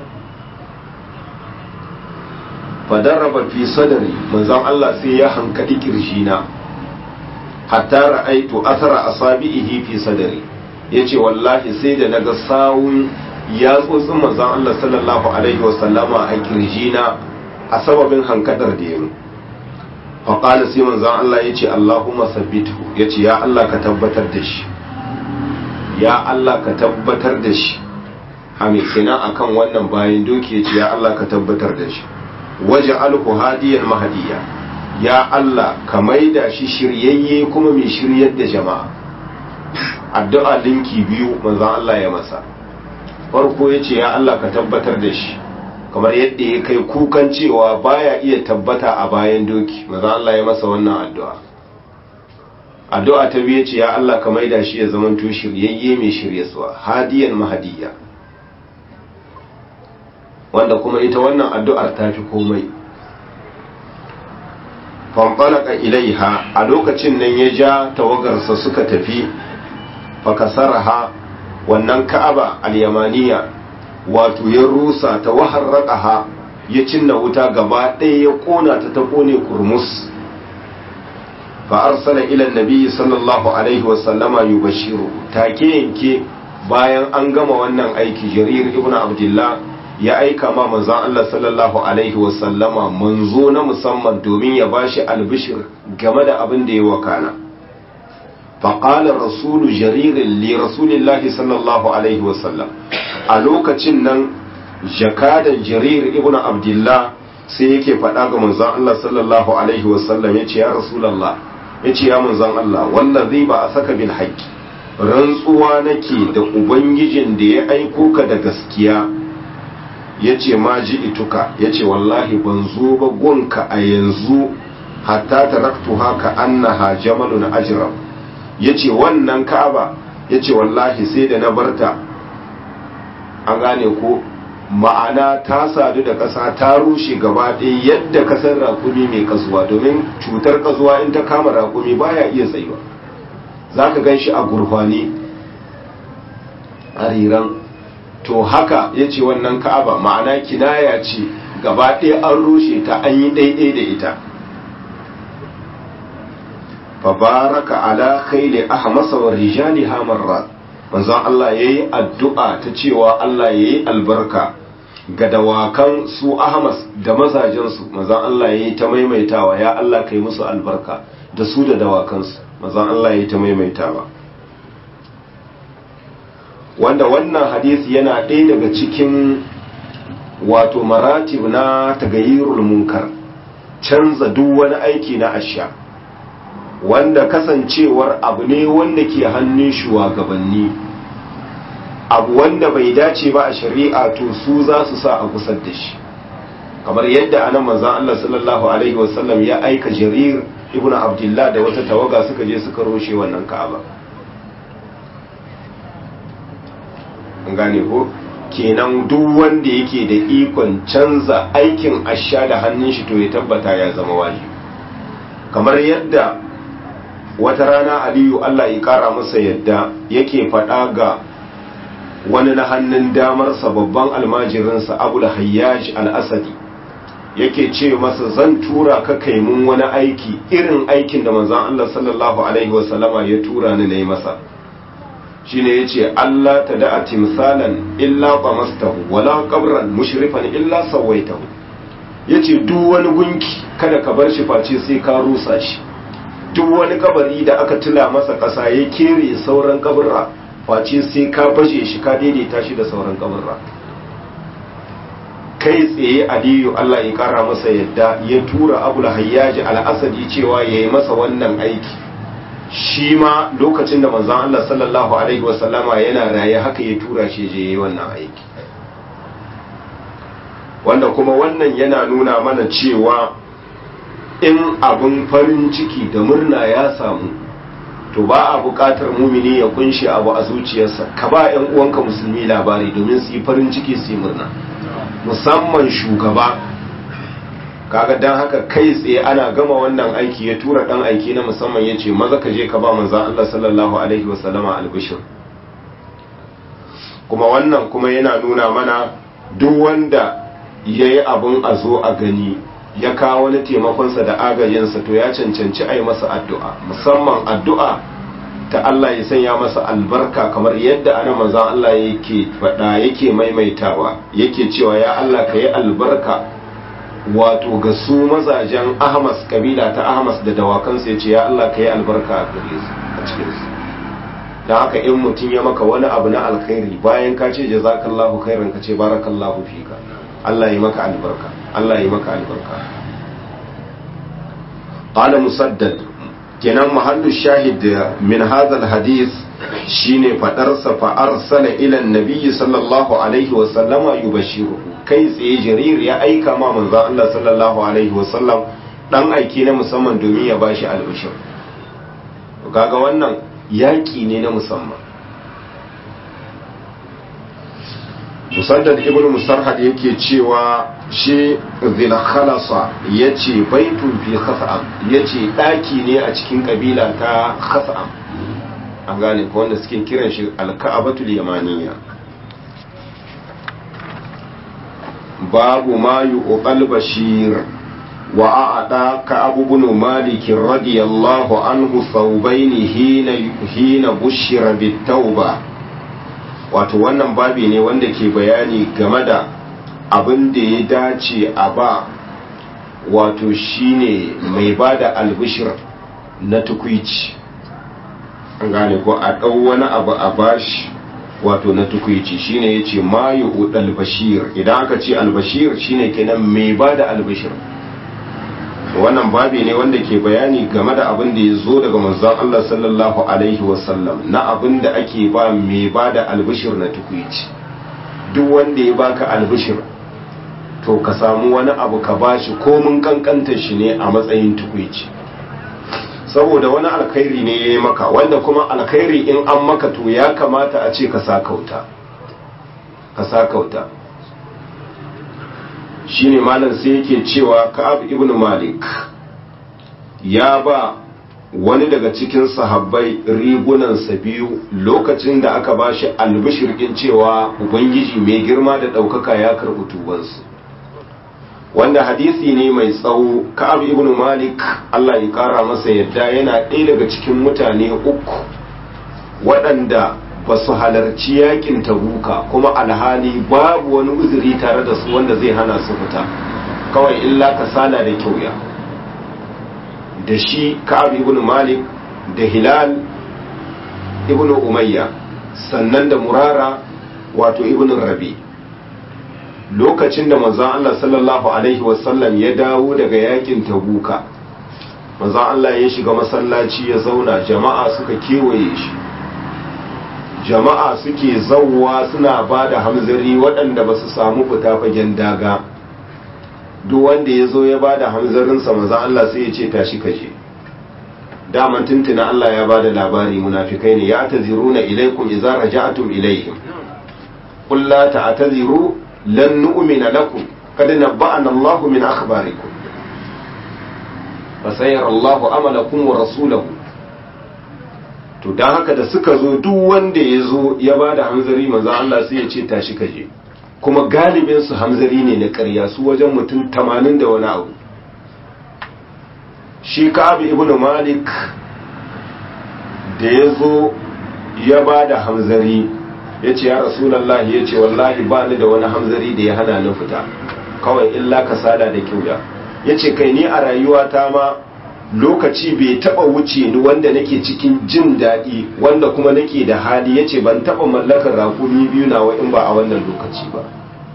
fadarraba fi sadari manzon Allah sai ya hankali kirjina hatta ra'aitu athara asabihi fi sadari yace wallahi sai da naga sawun ya tsotsin manzon Allah sallallahu alaihi wasallama a kirjina a sababin hankadar da yayi faƙala sai manzon Allah ya ce Allahumma sabbitu ya ce ya Allah ka tabbatar da shi ya Allah ka tabbatar da shi hami kenan akan wannan bayan doki ya ce ya Allah ka tabbatar da shi waje alhu hadiyan mahadiya ya Allah ka maida shi shiryayye kuma mai shiryar da jama'a addu'a linki biyu manzon Allah ya masa farko ya ce ya Allah ka tabbatar da shi kamar yadda ya kai kukan cewa baya iya tabbata a bayan doki maza Allah ya masa wannan addu'a addu'a ta biye ce ya Allah ka maida shi ya zaman to shiryayye mai shiryaswa hadiyan mahadiya wanda kuma ita wannan addu'ar ta fi komai fanfalaka ilaiha a lokacin nan ya ja tawagarsa suka tafi fakasaraha wannan ka'aba al-yamaniya wato ya rusa ta waharraƙaha ya cinna wuta gaba ɗaya ya ƙona ta ta ƙone kurmus fa arsala ila nabiyyi sallallahu alaihi wa sallama yubashiru take yanke bayan an gama wannan aiki jarir ibnu abdullah ya aika ma manzon Allah sallallahu alaihi wa sallama manzo na musamman domin ya bashi albishir game da abin da ya wakana فقال الرسول جرير لرسول الله صلى الله عليه وسلم a lokacin nan jakadan jarir ibn abdullah sai yake faɗa ga manzon Allah sallallahu alaihi wasallam yace ya rasulullah yace ya manzon Allah wallazi ba a saka bil haqqi rantsuwa nake da ubangijin da ya aiko ka da gaskiya yace ma ji ituka yace wallahi ban zo ba gonka a yanzu hatta taraktuha ka annaha jamalun ajram yace wannan ka'aba yace wallahi sai da na barta an gane ko ma'ana ta sadu da ƙasa ta rushe gaba ɗaya yadda kasar raƙumi mai kasuwa domin cutar kasuwa in ta kama raƙumi baya iya tsayuwa za ka gan shi a gurfani a riran to haka ya ce wannan ka'aba ma'ana kinaya ce gaba ɗaya an rushe ta an yi ɗaiɗai da ita fabaraka ala khayli ahmasa wa rijali hamarrat manzon Allah yayi addu'a ta cewa Allah yayi albarka ga dawakan su ahmas da mazajen su manzon Allah yayi ta maimaitawa ya Allah kai musu albarka da su da dawakansu mazan Allah ya ta maimaitawa wanda wannan hadisi yana ɗaya daga cikin wato maratib na tagayyirul munkar canza duk wani aiki na asha wanda kasancewar abu ne wanda ke hannun shugabanni abu wanda bai dace ba a shari'a to su za su sa a kusar da shi kamar yadda anan manzon Allah sallallahu alaihi wasallam ya aika jarir ibnu abdullah da wata tawaga suka je suka roshe wannan ka'aba an gane ko kenan duk wanda yake da ikon canza aikin asha da hannun shi to ya tabbata ya zama wajibi kamar yadda wata rana aliyu Allah ya kara masa yadda yake faɗa ga wani na hannun damarsa babban almajirinsa abu da hayyaj al-asadi yake ce masa zan tura ka kai mun wani aiki irin aikin da manzon Allah sallallahu alaihi wasallama ya tura ni nayi masa shine yace Allah ta da'a timsalan illa qamastahu wala qabran mushrifan illa sawaitahu yace duk wani gunki kada ka bar shi face sai ka rusa shi duk wani kabari da aka tula masa kasa ya kere sauran kaburra face sai ka bashe shi ka daidaita shi da sauran kaburra kai tsaye aliyu Allah ya kara masa yadda ya tura abul hayyaji al-asadi cewa yayi masa wannan aiki shi ma lokacin da manzon Allah sallallahu alaihi wasallama yana raye haka ya tura shi je yayi wannan aiki wanda kuma wannan yana nuna mana cewa in abin farin ciki da murna ya samu to ba a buƙatar mumini ya kunshi abu a zuciyarsa ka ba 'yan uwanka musulmi labari domin su yi farin ciki su yi murna musamman shugaba kaga dan haka kai tsaye ana gama wannan aiki ya tura dan aiki na musamman ya ce maza ka je ka ba manzan Allah sallallahu alaihi wasallama albishir kuma wannan kuma yana nuna mana duk wanda ya yi abin a zo a gani ya kawo wani taimakonsa da agajinsa to ya cancanci a yi masa addu'a musamman addu'a ta Allah ya sanya masa albarka kamar yadda ana manzan Allah yake faɗa yake maimaitawa yake cewa ya Allah ka yi albarka wato ga su mazajen ahmas kabila ta ahmas da dawakansu ya ce ya Allah ka yi albarka a gare su a cikinsu da haka in mutum ya maka wani abu na alkhairi bayan ka ce jazakallahu khairan ka ce barakallahu fika Allah ya maka albarka Allah ya maka albarka qala musaddad kenan mahallu shahid min hadha alhadith shine fadar sa fa arsala ila annabi sallallahu alaihi wa sallama yubashiru kai tsaye jarir ya aika ma manzon Allah sallallahu alaihi wa sallam dan aiki na musamman domin ya bashi albishir kaga wannan yaki ne na musamman musaddad ibn musarhad yake cewa shi zilkhalasa ya ce baitun fi khasa'am ya ce ɗaki ne a cikin ƙabila ta khasa'am an gane ko wanda suke kiran shi alka'abatul yamaniya babu ma yuqal bashir wa a'ada ka abu bin malik radiyallahu anhu thawbaini hina hina bushira bit tauba wato wannan babi ne wanda ke bayani game da abin da ya dace a ba wato shine mai ba da albishir na tukwici an gane ko a ɗau wani abu a bashi wato na tukwici shine ya ce mayu albashir idan aka ce albashir shine kenan mai ba da albishir wannan babi ne wanda ke bayani game da abin da ya zo daga manzon Allah sallallahu alaihi wasallam na abin da ake ba mai ba da albishir na tukwici duk wanda ya baka albishir to ka samu wani abu ka bashi ko mun kankanta shi ne a matsayin tukwici saboda wani alkhairi ne ya yi maka wanda kuma alkhairi in an maka to ya kamata a ce ka sa kauta ka sa kauta shine malam sai yake cewa ka'ab ibn malik ya ba wani daga cikin sahabbai rigunansa biyu lokacin da aka ba shi albishirkin cewa ubangiji mai girma da ɗaukaka ya karɓi tubansu wanda hadisi ne mai tsawo ka'ab ibn malik allah ya ƙara masa yadda yana ɗaya daga cikin mutane uku waɗanda ba su halarci yakin tabuka kuma alhali babu wani uzuri tare da su wanda zai hana su fita kawai illa kasala da kyauya da shi ka'ab ibn malik da hilal ibn umayya sannan da murara wato ibn rabi lokacin da manzon Allah sallallahu alaihi wasallam ya dawo daga yakin tabuka manzon Allah ya shiga masallaci ya zauna jama'a suka kewaye shi jama'a suke zauwa suna ba da hamzari waɗanda ba su samu fita fagen daga duk wanda ya zo ya ba da hamzarinsa maza Allah sai ya ce tashi kaje daman tuntuna Allah ya ba da labari munafikai ne ya taziruna ilaikum idza raja'tum ilaihim qul la ta'taziru lan nu'mina lakum qad nabba'ana Allahu min akhbarikum fasayara Allahu amalakum wa rasulahu to dan haka da suka zo duk wanda ya zo ya ba da hamzari manzo Allah sai ya ce tashi kaje kuma galibin su hamzari ne na ƙarya su wajen mutum tamanin da wani abu shi ka'ab ibn malik da ya zo ya ba da hamzari ya ce ya rasulallah ya ce wallahi ba ni da wani hamzari da ya hana ni fita kawai illa kasada da kyauya ya ce kai ni a rayuwata ma lokaci bai taba wuce ni wanda nake cikin jin daɗi wanda kuma nake da hali ya ce ban taba mallakar rakumi biyu nawa in ba a wannan lokaci ba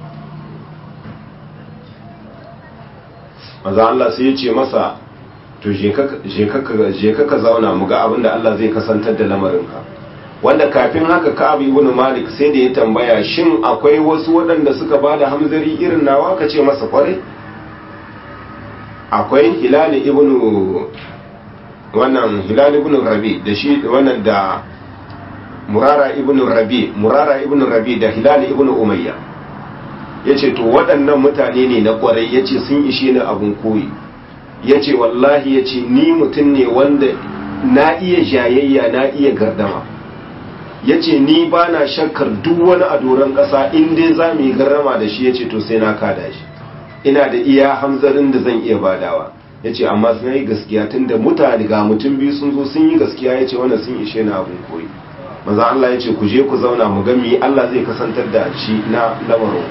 maza Allah sai ya ce masa to je ka zauna mu ga abin da Allah zai kasantar da lamarinka wanda kafin haka Ka'ab ibn Malik sai da ya tambaya shin akwai wasu waɗanda suka bada hamzari irin nawa ka ce masa kware akwai Hilal ibn wannan Hilal ibn Rabi da shi wannan da Murara ibn Rabi Murara ibn Rabi da Hilal ibn Umayya yace to waɗannan mutane ne na kwarai yace sun ishe ni abun koyi yace wallahi yace ni mutum ne wanda na iya jayayya na iya gardama ya ce ni ba na shakkar duk wani a doron ƙasa in dai za mu yi garrama da shi ya ce to sai na kada shi ina da iya hamzarin da zan iya badawa ya ce amma sun yi gaskiya tun da mutane ga mutum biyu sun zo sun yi gaskiya ya ce wannan sun ishe na abin koyi maza Allah ya ce ku je ku zauna mu gami Allah zai kasantar da shi na lamarin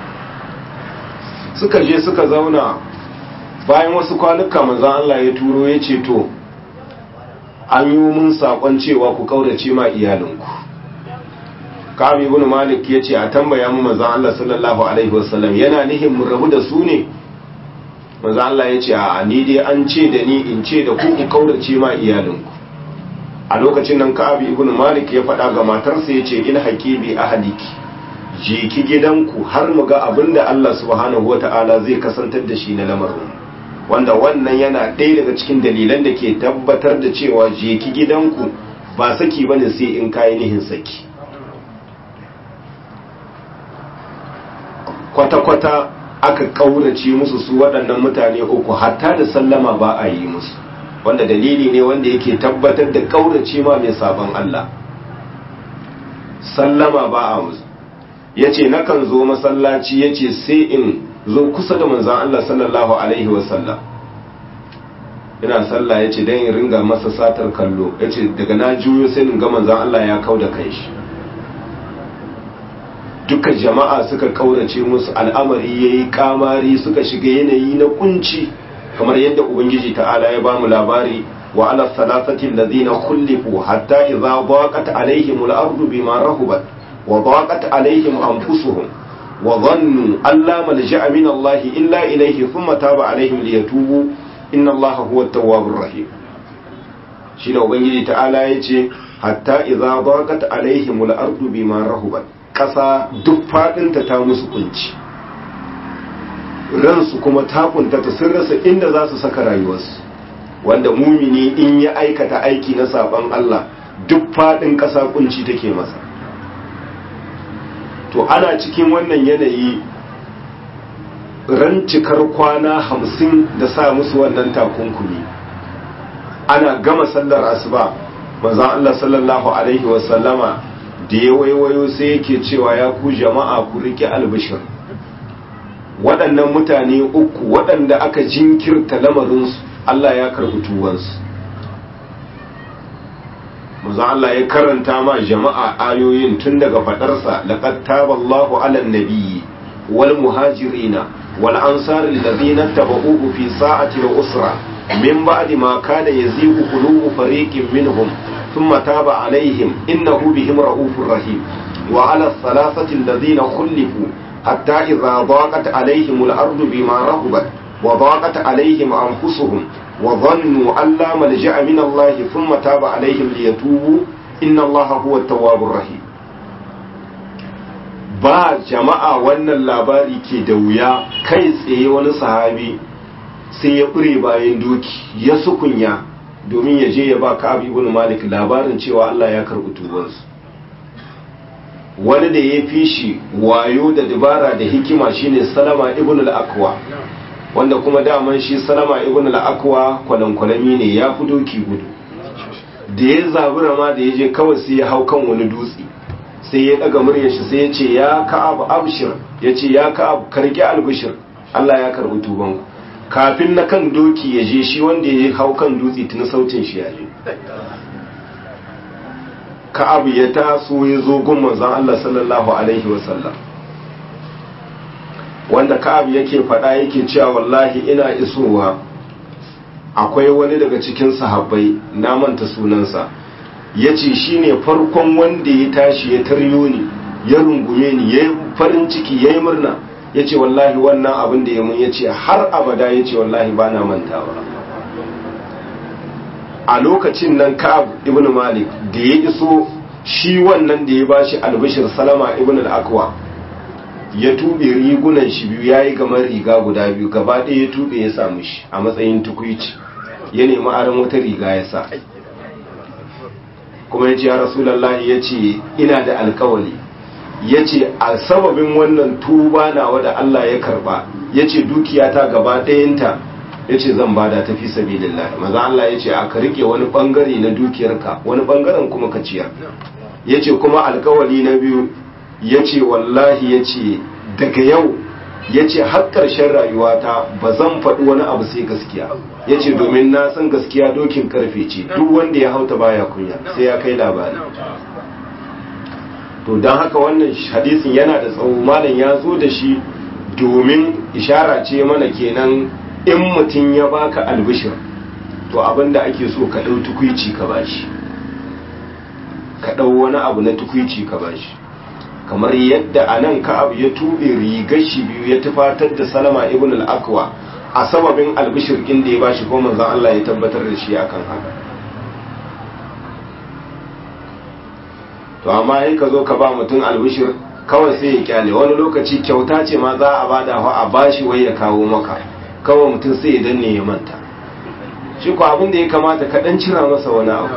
suka je suka zauna bayan wasu kwanuka maza Allah ya turo ya ce to an yi mun sakon cewa ku kaurace ma iyalinku kami ibn malik ya ce a tambaya mu manzon Allah sallallahu alaihi wasallam yana nihin mu rabu da su ne manzon Allah ya ce a ni dai an ce da ni in ce da ku ku kaurace ma iyalinku a lokacin nan ka'abi ibn malik ya faɗa ga matarsa ya ce in haƙi bi ahliki je ki gidanku har mu ga abinda Allah subhanahu wata'ala zai kasantar da shi na lamarin wanda wannan yana ɗaya daga cikin dalilan da ke tabbatar da cewa je ki gidanku ba saki bane sai in kayi nihin saki kwata-kwata aka ƙaurace musu su waɗannan mutane uku hatta da sallama ba a yi musu wanda dalili ne wanda yake tabbatar da ƙaurace ma mai sabon Allah sallama ba a musu ya ce nakan zo masallaci ya ce sai in zo kusa da manzan Allah sallallahu Alaihi wasallam ina sallah ya ce don in ringa masa satar kallo ya ce daga na juyo sai in ga manzan Allah ya kau da kai shi duka jama'a suka kaurace musu al'amari ya yi kamari suka shiga yanayi na kunci kamar yadda ubangiji ta'ala ya bamu labari wa ala salasatin lazina kullifu hatta idza daqat alaihim al-ardu bima rahubat wa daqat alaihim anfusuhum wa dhannu an la malja'a min Allah illa ilayhi thumma taba alaihim liyatubu inna Allah huwa at-tawwabur rahim shine ubangiji ta'ala yace hatta idza daqat alaihim al-ardu bima rahubat ƙasa duk faɗinta ta musu kunci ransu kuma ta kuntata sun rasa inda za su saka rayuwarsu wanda mumini in ya aikata aiki na saban Allah duk faɗin ƙasa kunci take masa to ana cikin wannan yanayi ran cikar kwana hamsin da sa musu wannan takunkumi ana gama sallar asuba manzon Allah sallallahu alaihi wasallama da ya waiwayo sai yake cewa ya ku jama'a ku rike albishir waɗannan mutane uku waɗanda aka jinkirta lamarinsu Allah ya karɓi tuwansu manzo Allah ya karanta ma jama'a ayoyin tun daga faɗarsa laqad taballahu 'alan nabiyyi wal muhajirina wal ansari alladhina tabauhu fi sa'ati al-usra min ba'di ma kana yazigu qulubu fariqin minhum thumma taba alaihim innahu bihim ra'ufur rahim wa ala thalathati alladhina khulifu hatta idha daqat alaihim al-ardu bima rahabat wa daqat alaihim anfusuhum wa dhannu an la malja'a min Allah thumma taba alaihim liyatubu inna Allah huwa at-tawwabur rahim ba jama'a wannan labari ke da wuya kai tsaye wani sahabi sai ya ƙure bayan doki ya sukunya domin ya je ya ba ka ibn malik labarin cewa Allah ya karɓi tubansu wani da ya fi shi wayo da dabara da hikima shine salama ibn al-akwa wanda kuma daman shi salama ibn al-akwa kwalankwalami ne ya fi doki gudu da ya zabura ma da ya je kawai sai ya hau kan wani dutse sai ya daga muryar shi sai ya ce ya ka'ab abshir ya ce ya ka'ab karki albishir Allah ya karbi tuban kafin na kan doki ya je shi wanda ya hau kan dutse tuni sautin shi ya je ka'ab ya taso ya zo gun manzon Allah sallallahu alaihi wasallam wanda ka'ab yake faɗa yake cewa wallahi ina isowa akwai wani daga cikin sahabbai na manta sunansa ya ce shi ne farkon wanda ya tashi ya taryo ni ya rungume ni ya yi farin ciki ya yi murna ya ce wallahi wannan abin da ya mun ya ce har abada ya ce wallahi ba na mantawa a lokacin nan ka'ab ibn malik da ya iso shi wannan da ya bashi albishir salama ibn al-akwa ya tube rigunan shi biyu ya yi gamar riga guda biyu gaba ɗaya ya tube ya samu shi a matsayin tukuici ya nemi aron wata riga ya sa kuma ya ce ya rasulallah ya ce ina da alkawali ya ce a sababin wannan tuba nawa da Allah ya karba ya ce dukiyata gaba ɗayanta ya ce zan bada ta fi sabilillah maza Allah ya ce aka rike wani bangare na dukiyarka wani bangaren kuma ka ciyar ya ce kuma alkawali na biyu ya ce wallahi ya ce daga yau ya ce har ƙarshen rayuwata ba zan faɗi wani abu sai gaskiya ya ce domin na san gaskiya dokin karfe ce duk wanda ya hauta baya kunya sai ya kai labari to don haka wannan hadisin yana da tsawo malam ya zo da shi domin ishara ce mana kenan in mutum ya baka albishir to abinda ake so ka ɗau tukwici ka bashi ka ɗau wani abu na tukwici ka bashi kamar yadda a nan ka'ab ya tube rigar shi biyu ya tufatar da salama ibn al-akwa a sababin albishir inda ya bashi ko manzon Allah ya tabbatar da shi akan haka to amma in ka zo ka ba mutum albishir kawai sai ya kyale wani lokaci kyauta ce ma za a bada wa a bashi wai ya kawo maka kawai mutum sai ya danne ya manta shi ko abin da ya kamata ka dan cira masa wani abu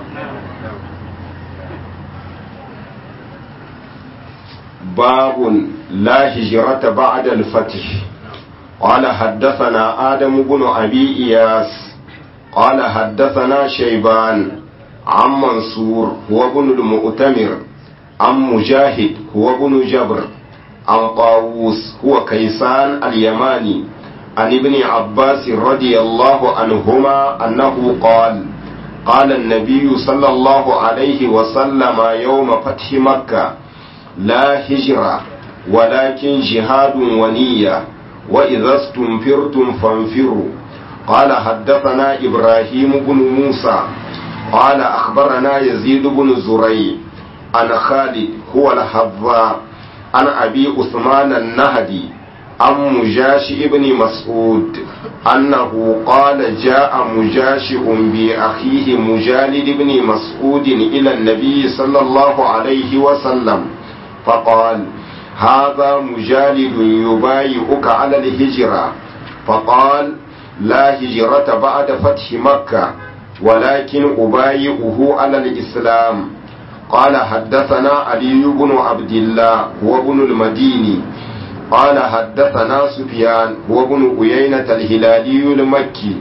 باب لا هجرة بعد الفتح قال حدثنا آدم بن أبي إياس قال حدثنا شيبان عن منصور هو ابن المؤتمر عن مجاهد هو ابن جبر عن طاووس هو كيسان اليماني عن ابن عباس رضي الله عنهما أنه قال قال النبي صلى الله عليه وسلم يوم فتح مكة لا هجرة ولكن جهاد ونية وإذا استنفرتم فانفروا قال حدثنا إبراهيم بن موسى قال أخبرنا يزيد بن زري عن خالد هو الحظاء عن أبي عثمان النهدي عن مجاشئ بن مسعود أنه قال جاء مجاشئ بأخيه مجالد بن مسعود إلى النبي صلى الله عليه وسلم فقال هذا مجالد يبايعك على الهجرة فقال لا هجرة بعد فتح مكة ولكن أبايعه على الإسلام قال حدثنا علي بن عبد الله هو ابن المديني قال حدثنا سفيان هو ابن عيينة الهلالي المكي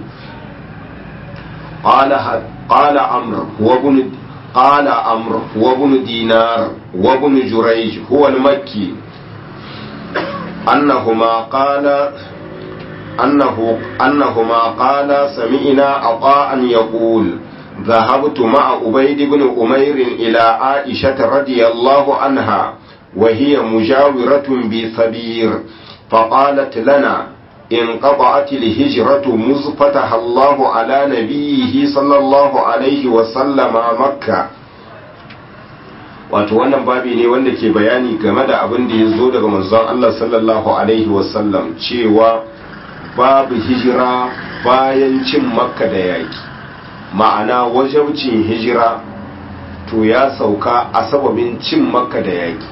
قال قال عمرو هو ابن قال عمرو هو ابن دينار وابن جريج هو المكي أنهما قال أنه أنهما قال سمعنا عطاء يقول ذهبت مع عبيد بن أمير إلى عائشة رضي الله عنها وهي مجاورة بثبير فقالت لنا in qata'atil hijratu muzfataha Allahu ala nabiyhi sallallahu alaihi wa sallama makka wato wannan babi ne wanda ke bayani game da abin da ya zo daga manzon Allah sallallahu alaihi wa sallam cewa babu hijira bayan cin makka da yaki ma'ana wajabcin hijira to ya sauka a sababin cin makka da yaki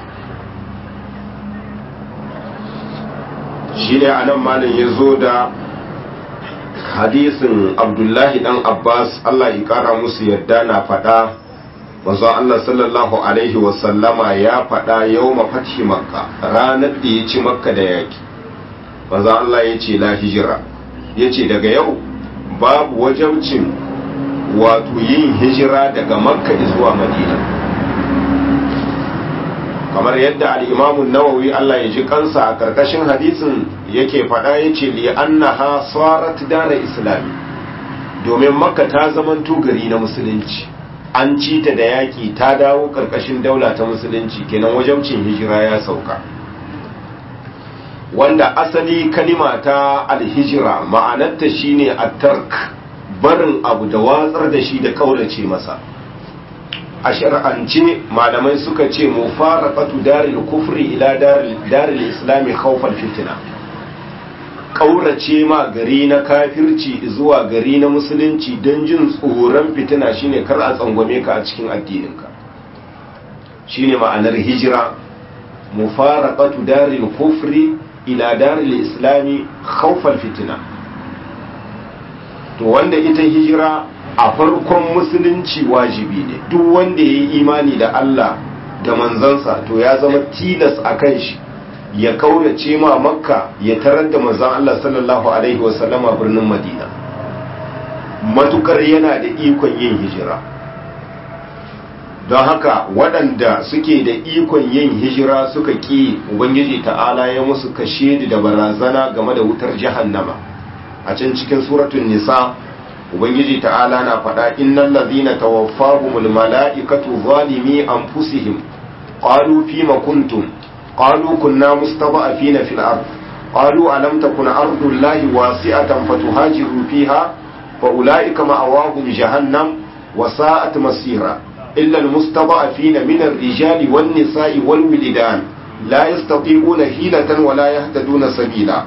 shi ne a nan malin ya zo da hadisin abdullahi dan abbas allah ya kara musu yadda na faɗa manzon allah sallallahu alaihi wasallama ya faɗa yau mafathi makka ranar da ya ci makka da yaki manzon allah ya ce la hijira ya ce daga yau babu wajabcin wato yin hijira daga makka zuwa madina kamar yadda al'imamun nawawi Allah ya ji kansa a ƙarƙashin hadisin yake faɗa ya ce li annaha sarat dara islami domin makka ta zamanto gari na musulunci an ci ta da yaƙi ta dawo ƙarƙashin daula ta musulunci kenan wajabcin hijira ya sauka wanda asali kalima ta alhijira ma'anarta shine at-tark barin abu da watsar da shi da kaurace masa a shar'ance malamai suka ce mu fara katu daril kufri ila daril islami khawfal fitina kaurace ma gari na kafirci zuwa gari na musulunci don jin tsoron fitina shine kar a tsangwame ka a cikin addininka shine ma'anar hijira mu fara katu daril kufri ila daril islami khawfal fitina to wanda ita hijira a farkon musulunci wajibi ne duk wanda ya yi imani da Allah da manzansa to ya zama tilas a kan shi ya kaurace ma makka ya tarar da manzan Allah sallallahu alaihi wasallama birnin madina matukar yana da ikon yin hijira don haka waɗanda suke da ikon yin hijira suka ƙi ubangiji ta'ala ya musu kashe da barazana game da wutar jahannama a can cikin suratun nisa ubangiji ta'ala na faɗa innal ladhina tawaffahumul mala'ikatu zalimi anfusihim qalu fima kuntum qalu kunna mustada'afina fil ard qalu alam takun ardullahi wasi'atan fatuhajiru fiha fa ulaika ma'awahum jahannam wa sa'at masira illa almustada'afina min ar-rijali wan nisa'i wal wildan la yastati'una hilatan wa la yahtaduna sabila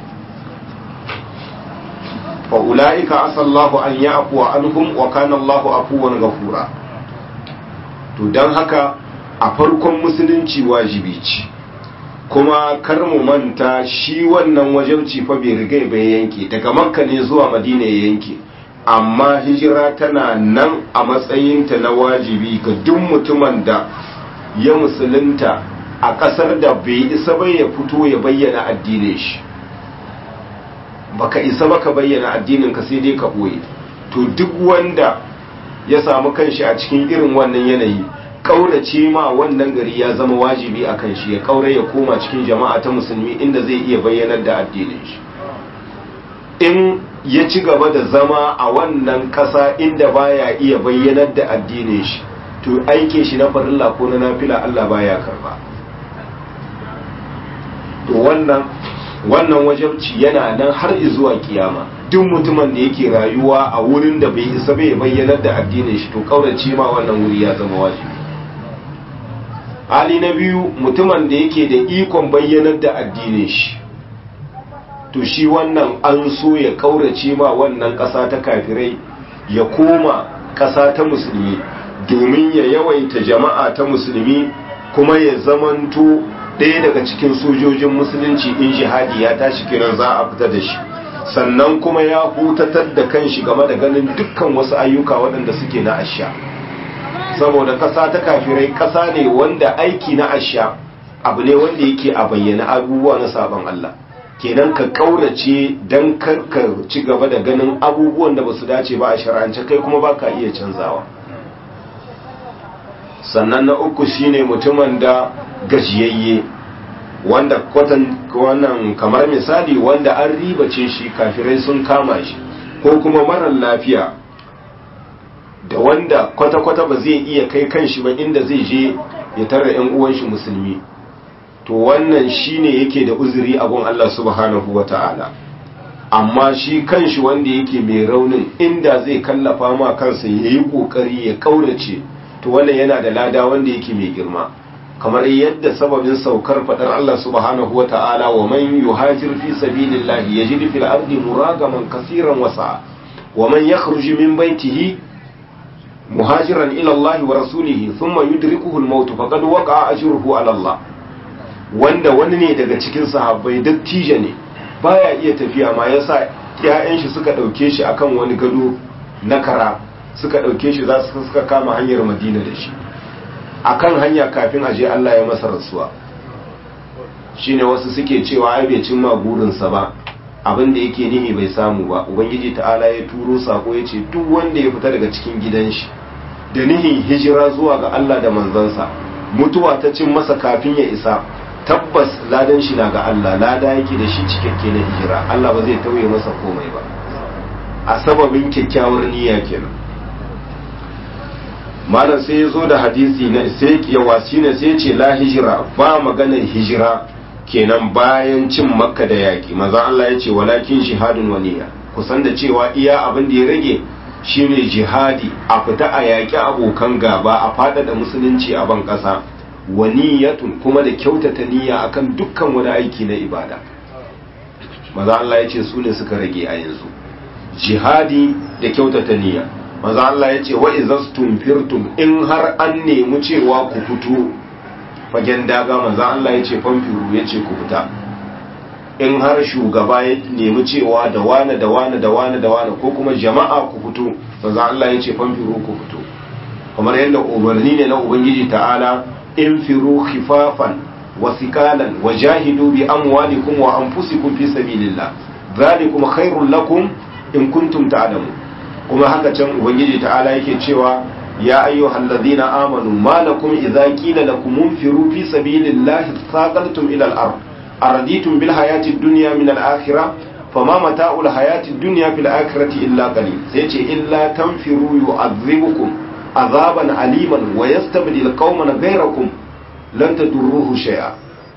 فأولئك عسى الله أن يعفو عنهم وكان الله عفوا غفورا to don haka a farkon musulunci wajibi ce kuma kar mu manta shi wannan wajabci fa bai riga bai yanke daga makka ne zuwa madina ya yanke amma hijira tana nan a matsayinta na wajibi ga duk mutumin da ya musulunta a ƙasar da bai isa bai ya fito ya bayyana addinin shi baka isa baka bayyana addinin ka sai dai ka boye to duk wanda ya samu kanshi a cikin irin wannan yanayi kaurace ma wannan gari ya zama wajibi a kan shi ya kaure ya koma cikin jama'a ta musulmi inda zai iya bayyanar da addinin shi in ya ci gaba da zama a wannan kasa inda baya iya bayyanar da addinin shi to aike shi na farilla ko na nafila Allah baya karba to wannan wannan wajabci yana nan har zuwa kiyama duk mutumin da yake rayuwa a wurin da bai isa bai bayyanar da addinin shi to kaurace ma wannan wuri ya zama wajibi hali na biyu mutumin da yake da ikon bayyanar da addinin shi to shi wannan an so ya kaurace ma wannan ƙasa ta kafirai ya koma ƙasa ta musulmi domin ya yawaita jama'a ta musulmi kuma ya zamanto ɗaya daga cikin sojojin musulunci in jihadi ya tashi kiran za a fita da shi sannan kuma ya hutatar da kanshi game da ganin dukkan wasu ayyuka waɗanda suke na asha saboda ƙasa ta kafirai ƙasa ne wanda aiki na asha abu ne wanda yake a bayyana abubuwa na sabon Allah kenan ka kaurace don karka ci gaba da ganin abubuwan da ba su dace ba a shar'ance kai kuma ba ka iya canzawa sannan na uku shine mutumin da gajiyayye wanda kwatan wannan kamar misali wanda an ribace shi kafirai sun kama shi ko kuma marar lafiya da wanda kwata-kwata ba zai iya kai kanshi ba inda zai je ya tara 'yan uwan shi musulmi to wannan shine yake da uzuri a gun Allah subhanahu wata'ala amma shi kanshi wanda yake mai raunin inda zai kallafa ma kansa ya yi ƙoƙari ya ƙaurace to wannan yana da lada wanda yake mai girma kamar yadda sababin saukar faɗar Allah subhanahu wa ta'ala wa man yuhajir fi sabilillahi yajid fil ardi muragaman kaseeran wasa wa man yakhruj min baytihi muhajiran ila Allah wa rasulihi thumma yudrikuhu al-maut faqad waqa'a ajruhu ala Allah wanda wani ne daga cikin sahabbai dattijo ne baya iya tafiya ma yasa ƴaƴan shi suka dauke shi akan wani gado na kara suka dauke shi za su suka kama hanyar Madina da shi akan hanya kafin aje Allah ya masa rasuwa shine wasu suke cewa ai bai cimma burinsa ba abin da yake nihi bai samu ba ubangiji ta'ala ya turo sako ya ce duk wanda ya fita daga cikin gidan shi da nihin hijira zuwa ga Allah da manzansa mutuwa ta cin masa kafin ya isa tabbas ladan shi na ga Allah lada yake da shi cikakke na hijira Allah ba zai tauye masa komai ba a sababin kyakkyawar niyya kenan malam sai ya zo da hadisi na sai ya wasi ne sai ce la hijira ba maganar hijira kenan bayan cin makka da yaƙi maza Allah ya ce walakin shihadun waniya kusan da cewa iya abin da ya rage shine jihadi a fita a yaƙi abokan gaba a faɗaɗa musulunci a ban ƙasa waniyatun kuma da kyautata niyya akan dukkan wani aiki na ibada maza Allah ya ce su ne suka rage a yanzu jihadi da kyautata niyya maza Allah ya ce wa izastum firtum in har an nemi cewa ku fito fagen daga maza Allah ya ce famfiru ya ce ku fita in har shugaba ya nemi cewa da wane da wane da wane da wane ko kuma jama'a ku fito maza Allah ya ce famfiru ku fito kamar yadda umarni ne na ubangiji ta'ala in firu khifafan wa sikalan wa jahidu bi amwalikum wa anfusikum fi sabilillah dhalikum khairul lakum in kuntum ta'lamun kuma haka can ubangiji ta'ala yake cewa ya ayyuhal ladina amanu ma lakum idza qila lakum munfiru fi sabilillahi thaqaltum ila al-ard araditum bil hayati dunya min al-akhirah fama mata'ul hayati dunya fil akhirati illa qalil sai ce illa tanfiru yu'adhibukum azaban aliman wa yastabdil qauman ghayrakum lan tadurruhu shay'a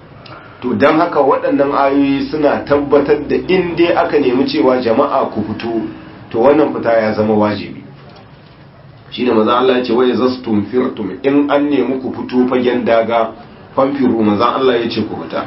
to dan haka waɗannan ayoyi suna tabbatar da in dai aka nemi cewa jama'a ku fito to wannan fita ya zama wajibi shine manzo Allah ya ce wa yazastum firtum in an nemi ku fito fagen daga fanfiru manzo Allah ya ce ku fita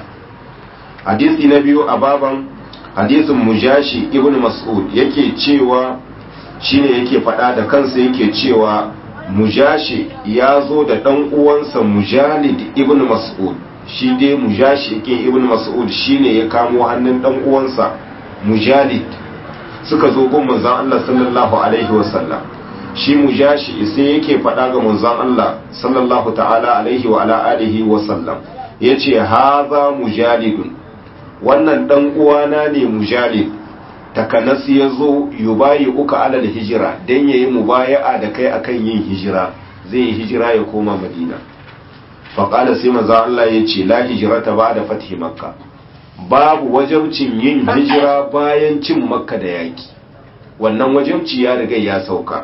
hadisi na biyu a baban hadisin mujashi ibn mas'ud yake cewa shine yake faɗa da kansa yake cewa mujashi ya zo da ɗan uwansa mujalid ibn mas'ud shi dai mujashi yake ibn mas'ud shine ya kamo hannun ɗan uwansa mujalid suka zo gun manzon Allah sallallahu alaihi wasallam shi mujashi sai yake faɗa ga manzon Allah sallallahu ta'ala alaihi wa ala alihi wasallam yace haza mujalidun wannan dan uwana ne mujalid takanas ya zo yubayi uka alal hijira dan yayi mubaya'a da kai akan yin hijira zai yi hijira ya koma madina faƙala sai manzon Allah yace la hijrata ba da fathi makka babu wajabcin yin hijira bayan cin makka da yaki wannan wajabci ya riga ya sauka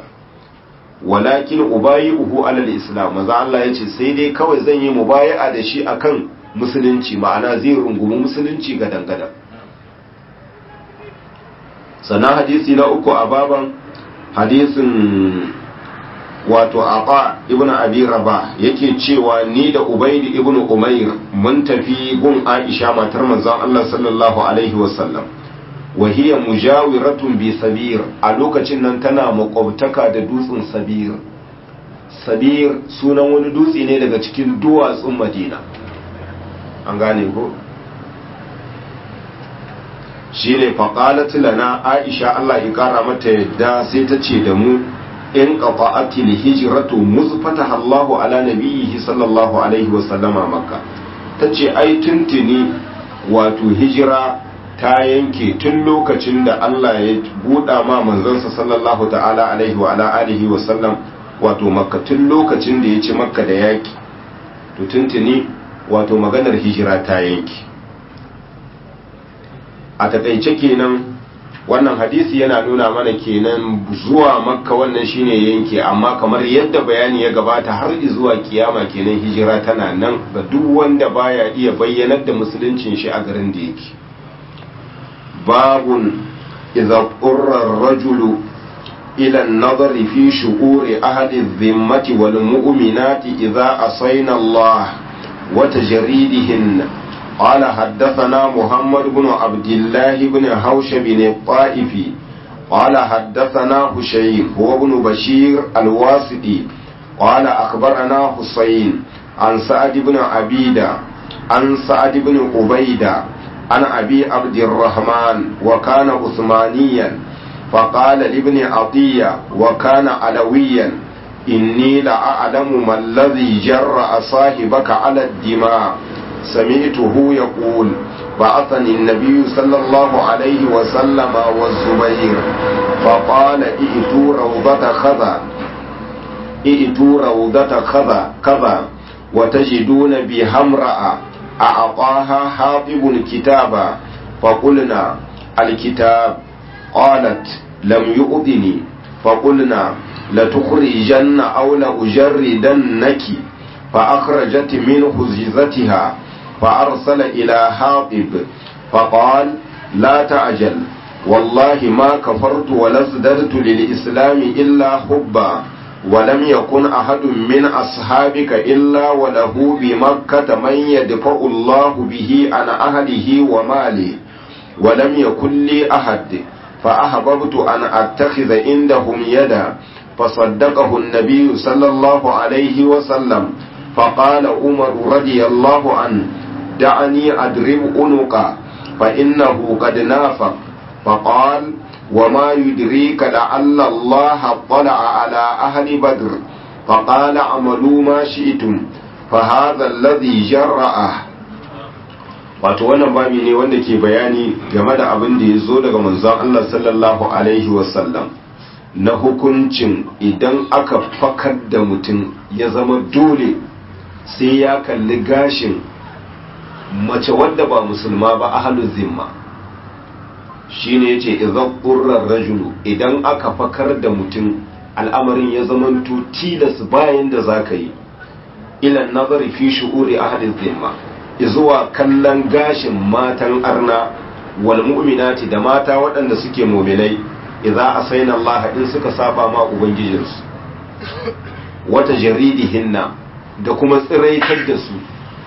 walakin ubayi'uhu alal islam maza Allah yace sai dai kawai zan yi mubaya'a da shi akan musulunci ma'ana zai rungumi musulunci ga dangada sana hadisi na uku a baban hadisin wato aqa ibn abi rabah yake cewa ni da ubayd ibn umair mun tafi gun aisha matar manzon Allah sallallahu alaihi wasallam wa hiya mujawiratun bi sabir a lokacin nan tana makwabtaka da dutsen sabir sabir sunan wani dutse ne daga cikin duwatsun madina an gane ko shine faqalat lana aisha Allah ya kara mata yadda sai ta ce da mu in qata'ati hijratu muzfataha Allah ala nabiyhi sallallahu alaihi wa sallama makka tace ai tuntuni wato hijira ta yanke tun lokacin da Allah ya buɗa ma manzansa sallallahu ta'ala alaihi wa ala alihi wa sallam wato makka tun lokacin da ya ci makka da yaki to tuntuni wato maganar hijira ta yanke a takaice kenan wannan hadisi yana nuna mana kenan zuwa makka wannan shine yanke amma kamar yadda bayani ya gabata har zuwa kiyama kenan hijira tana nan ga duk wanda baya iya bayyanar da musuluncin shi a garin da yake babun إذا اضطر الرجل إلى النظر في شؤور أهل الذمة والمؤمنات إذا عصينا الله وتجريدهن قال حدثنا محمد بن عبد الله بن هوش بن الطائفي قال حدثنا هشيم هو ابن بشير الواسطي قال أخبرنا حسين عن سعد بن عبيدة عن سعد بن عبيدة عن أبي عبد الرحمن وكان عثمانيا فقال لابن عطية وكان علويا إني لأعلم ما الذي جرأ صاحبك على الدماء سمعته يقول بعثني النبي صلى الله عليه وسلم والزبير فقال ائتوا روضة خذا ائتوا روضة خذا كذا وتجدون بها امرأة أعطاها حاطب كتابا فقلنا الكتاب قالت لم يؤذني فقلنا لتخرجن أو لأجردنك فأخرجت منه زيزتها فأرسل إلى حاطب فقال لا تعجل والله ما كفرت ولا ازددت للإسلام إلا حبا ولم يكن أحد من أصحابك إلا وله بمكة من يدفع الله به عن أهله وماله ولم يكن لي أحد فأحببت أن أتخذ عندهم يدا فصدقه النبي صلى الله عليه وسلم فقال عمر رضي الله عنه دعني أدرب عنقا فإنه قد نافق فقال وما يدريك لعل الله اطلع على أهل بدر فقال اعملوا ما شئتم فهذا الذي جرأه wato wannan babi ne wanda ke bayani game da abin da ya zo daga manzon Allah sallallahu alaihi wasallam na hukuncin idan aka fakar da mutum ya zama dole sai ya kalli gashin mace wadda ba musulma ba ahalu zimma shine yace idan qurrar rajulu idan aka fakar da mutum al'amarin ya zamanto tilas bayan da zaka yi ilan nazari fi shu'uri ahli zimma zuwa kallon gashin matan arna wal mu'minati da mata waɗanda suke mu'minai idza asaina Allah in suka saba ma ubangijinsu wata jaridihinna da kuma tsiraitar da su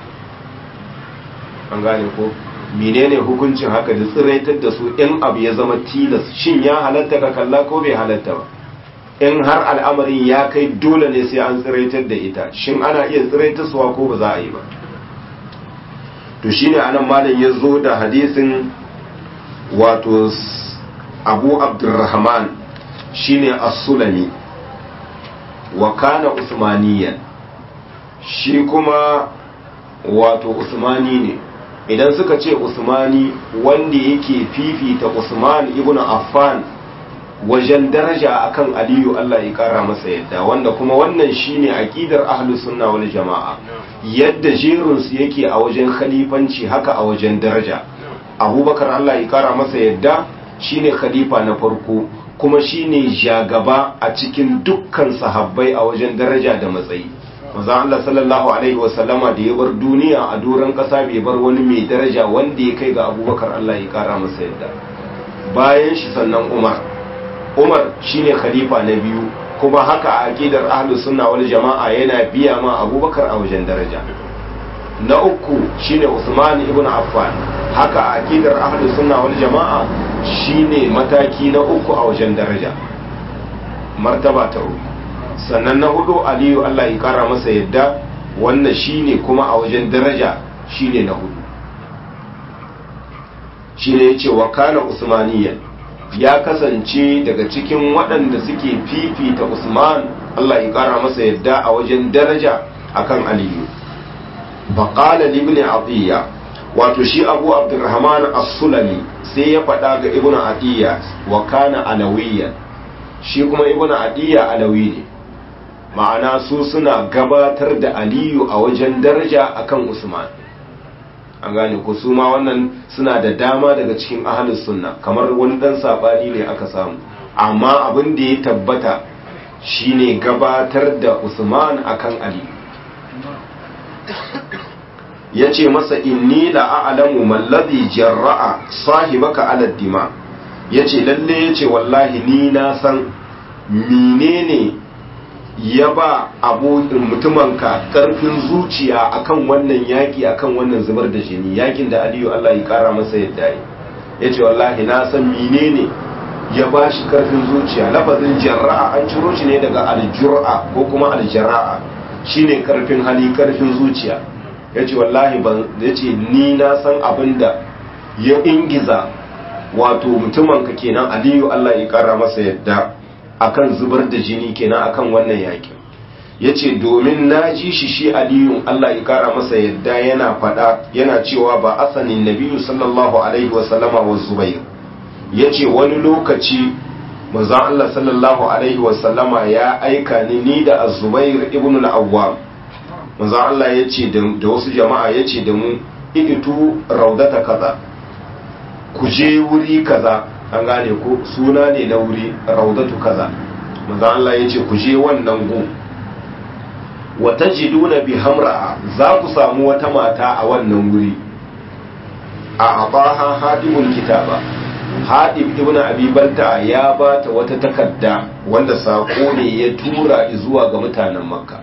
an gane ko menene hukuncin haka da tsiraitar da su in abu ya zama tilas shin ya halatta ka kalla ko bai halatta ba in har al'amarin ya kai dole ne sai an tsiraitar da ita shin ana iya tsiraitarsuwa ko ba za a yi ba to shine anan malam ya zo da hadisin wato abu abdurrahman shine as-sulami wa kana usmaniyan shi kuma wato usmani ne idan suka ce usmani wanda yake fifita usman ibn affan wajen daraja akan aliyu Allah ya kara masa yadda wanda kuma wannan shine aqidar ahlus sunna wal jamaa yadda jerin su yake a wajen khalifanci haka a wajen daraja abubakar Allah ya kara masa yadda shine khalifa na farko kuma shine jagaba a cikin dukkan sahabbai a wajen daraja da matsayi manzon Allah sallallahu alaihi wasallama da ya bar duniya a doron kasa bai bar wani mai daraja wanda ya kai ga abubakar Allah ya kara masa yadda bayan shi sannan umar umar shine khalifa na biyu kuma haka a aqidar ahlus sunna wal jama'a yana biya ma abubakar a wajen daraja na uku shine usman ibn affan haka a aqidar ahlus sunna wal jama'a shine mataki na uku a wajen daraja martaba ta uku sannan na hudu aliyu Allah ya kara masa yadda wannan shine kuma a wajen daraja shine na hudu shine yace wa kana usmaniyan ya kasance daga cikin waɗanda suke fifita Usman Allah ya ƙara masa yadda a wajen daraja akan Aliyu. Baƙala ibn Atiyya wato shi Abu Abdurrahman As-Sulami sai ya faɗa ga Ibn Atiyya wa kana alawiyyan shi kuma Ibn Atiyya alawi ne ma'ana su suna gabatar da Aliyu a wajen daraja akan Usman. an gane ko su ma wannan suna da dama daga cikin ahalus sunna kamar wani dan sabani ne aka samu amma abin da ya tabbata shine gabatar da Usman akan Ali yace masa inni la a'lamu man ladhi jarra'a sahibaka ala dima ya ce lalle ya ce wallahi ni na san menene ya ba abokin mutumanka karfin zuciya akan wannan yaki akan wannan zubar da jini yakin da aliyu Allah ya kara masa yadda ya ce wallahi na san menene ya ba shi karfin zuciya lafazin jarra'a an ciro shi ne daga aljur'a ko kuma aljara'a shine karfin hali karfin zuciya ya ce wallahi ban ya ce ni na san abin da ya ingiza wato mutumanka kenan aliyu Allah ya kara masa yadda akan zubar da jini kenan akan wannan yakin ya ce domin na ji shi shi aliyun Allah ya kara masa yadda yana fada yana cewa ba asanin nabiyu sallallahu alaihi wasallama wa zubair ya ce wani lokaci manzon Allah sallallahu alaihi wasallama ya aika ni ni da azubair ibn al-awwam manzon Allah ya ce da wasu jama'a ya ce da mu ikitu raudata kaza ku je wuri kaza an gane ko suna ne na wuri raudatu kaza manzon Allah ya ce ku je wannan gu wata jiduna bi hamra za ku samu wata mata a wannan wuri a abaha hadimul kitaba hadib ibn abi balta ya bata wata takarda wanda sako ne ya tura zuwa ga mutanen makka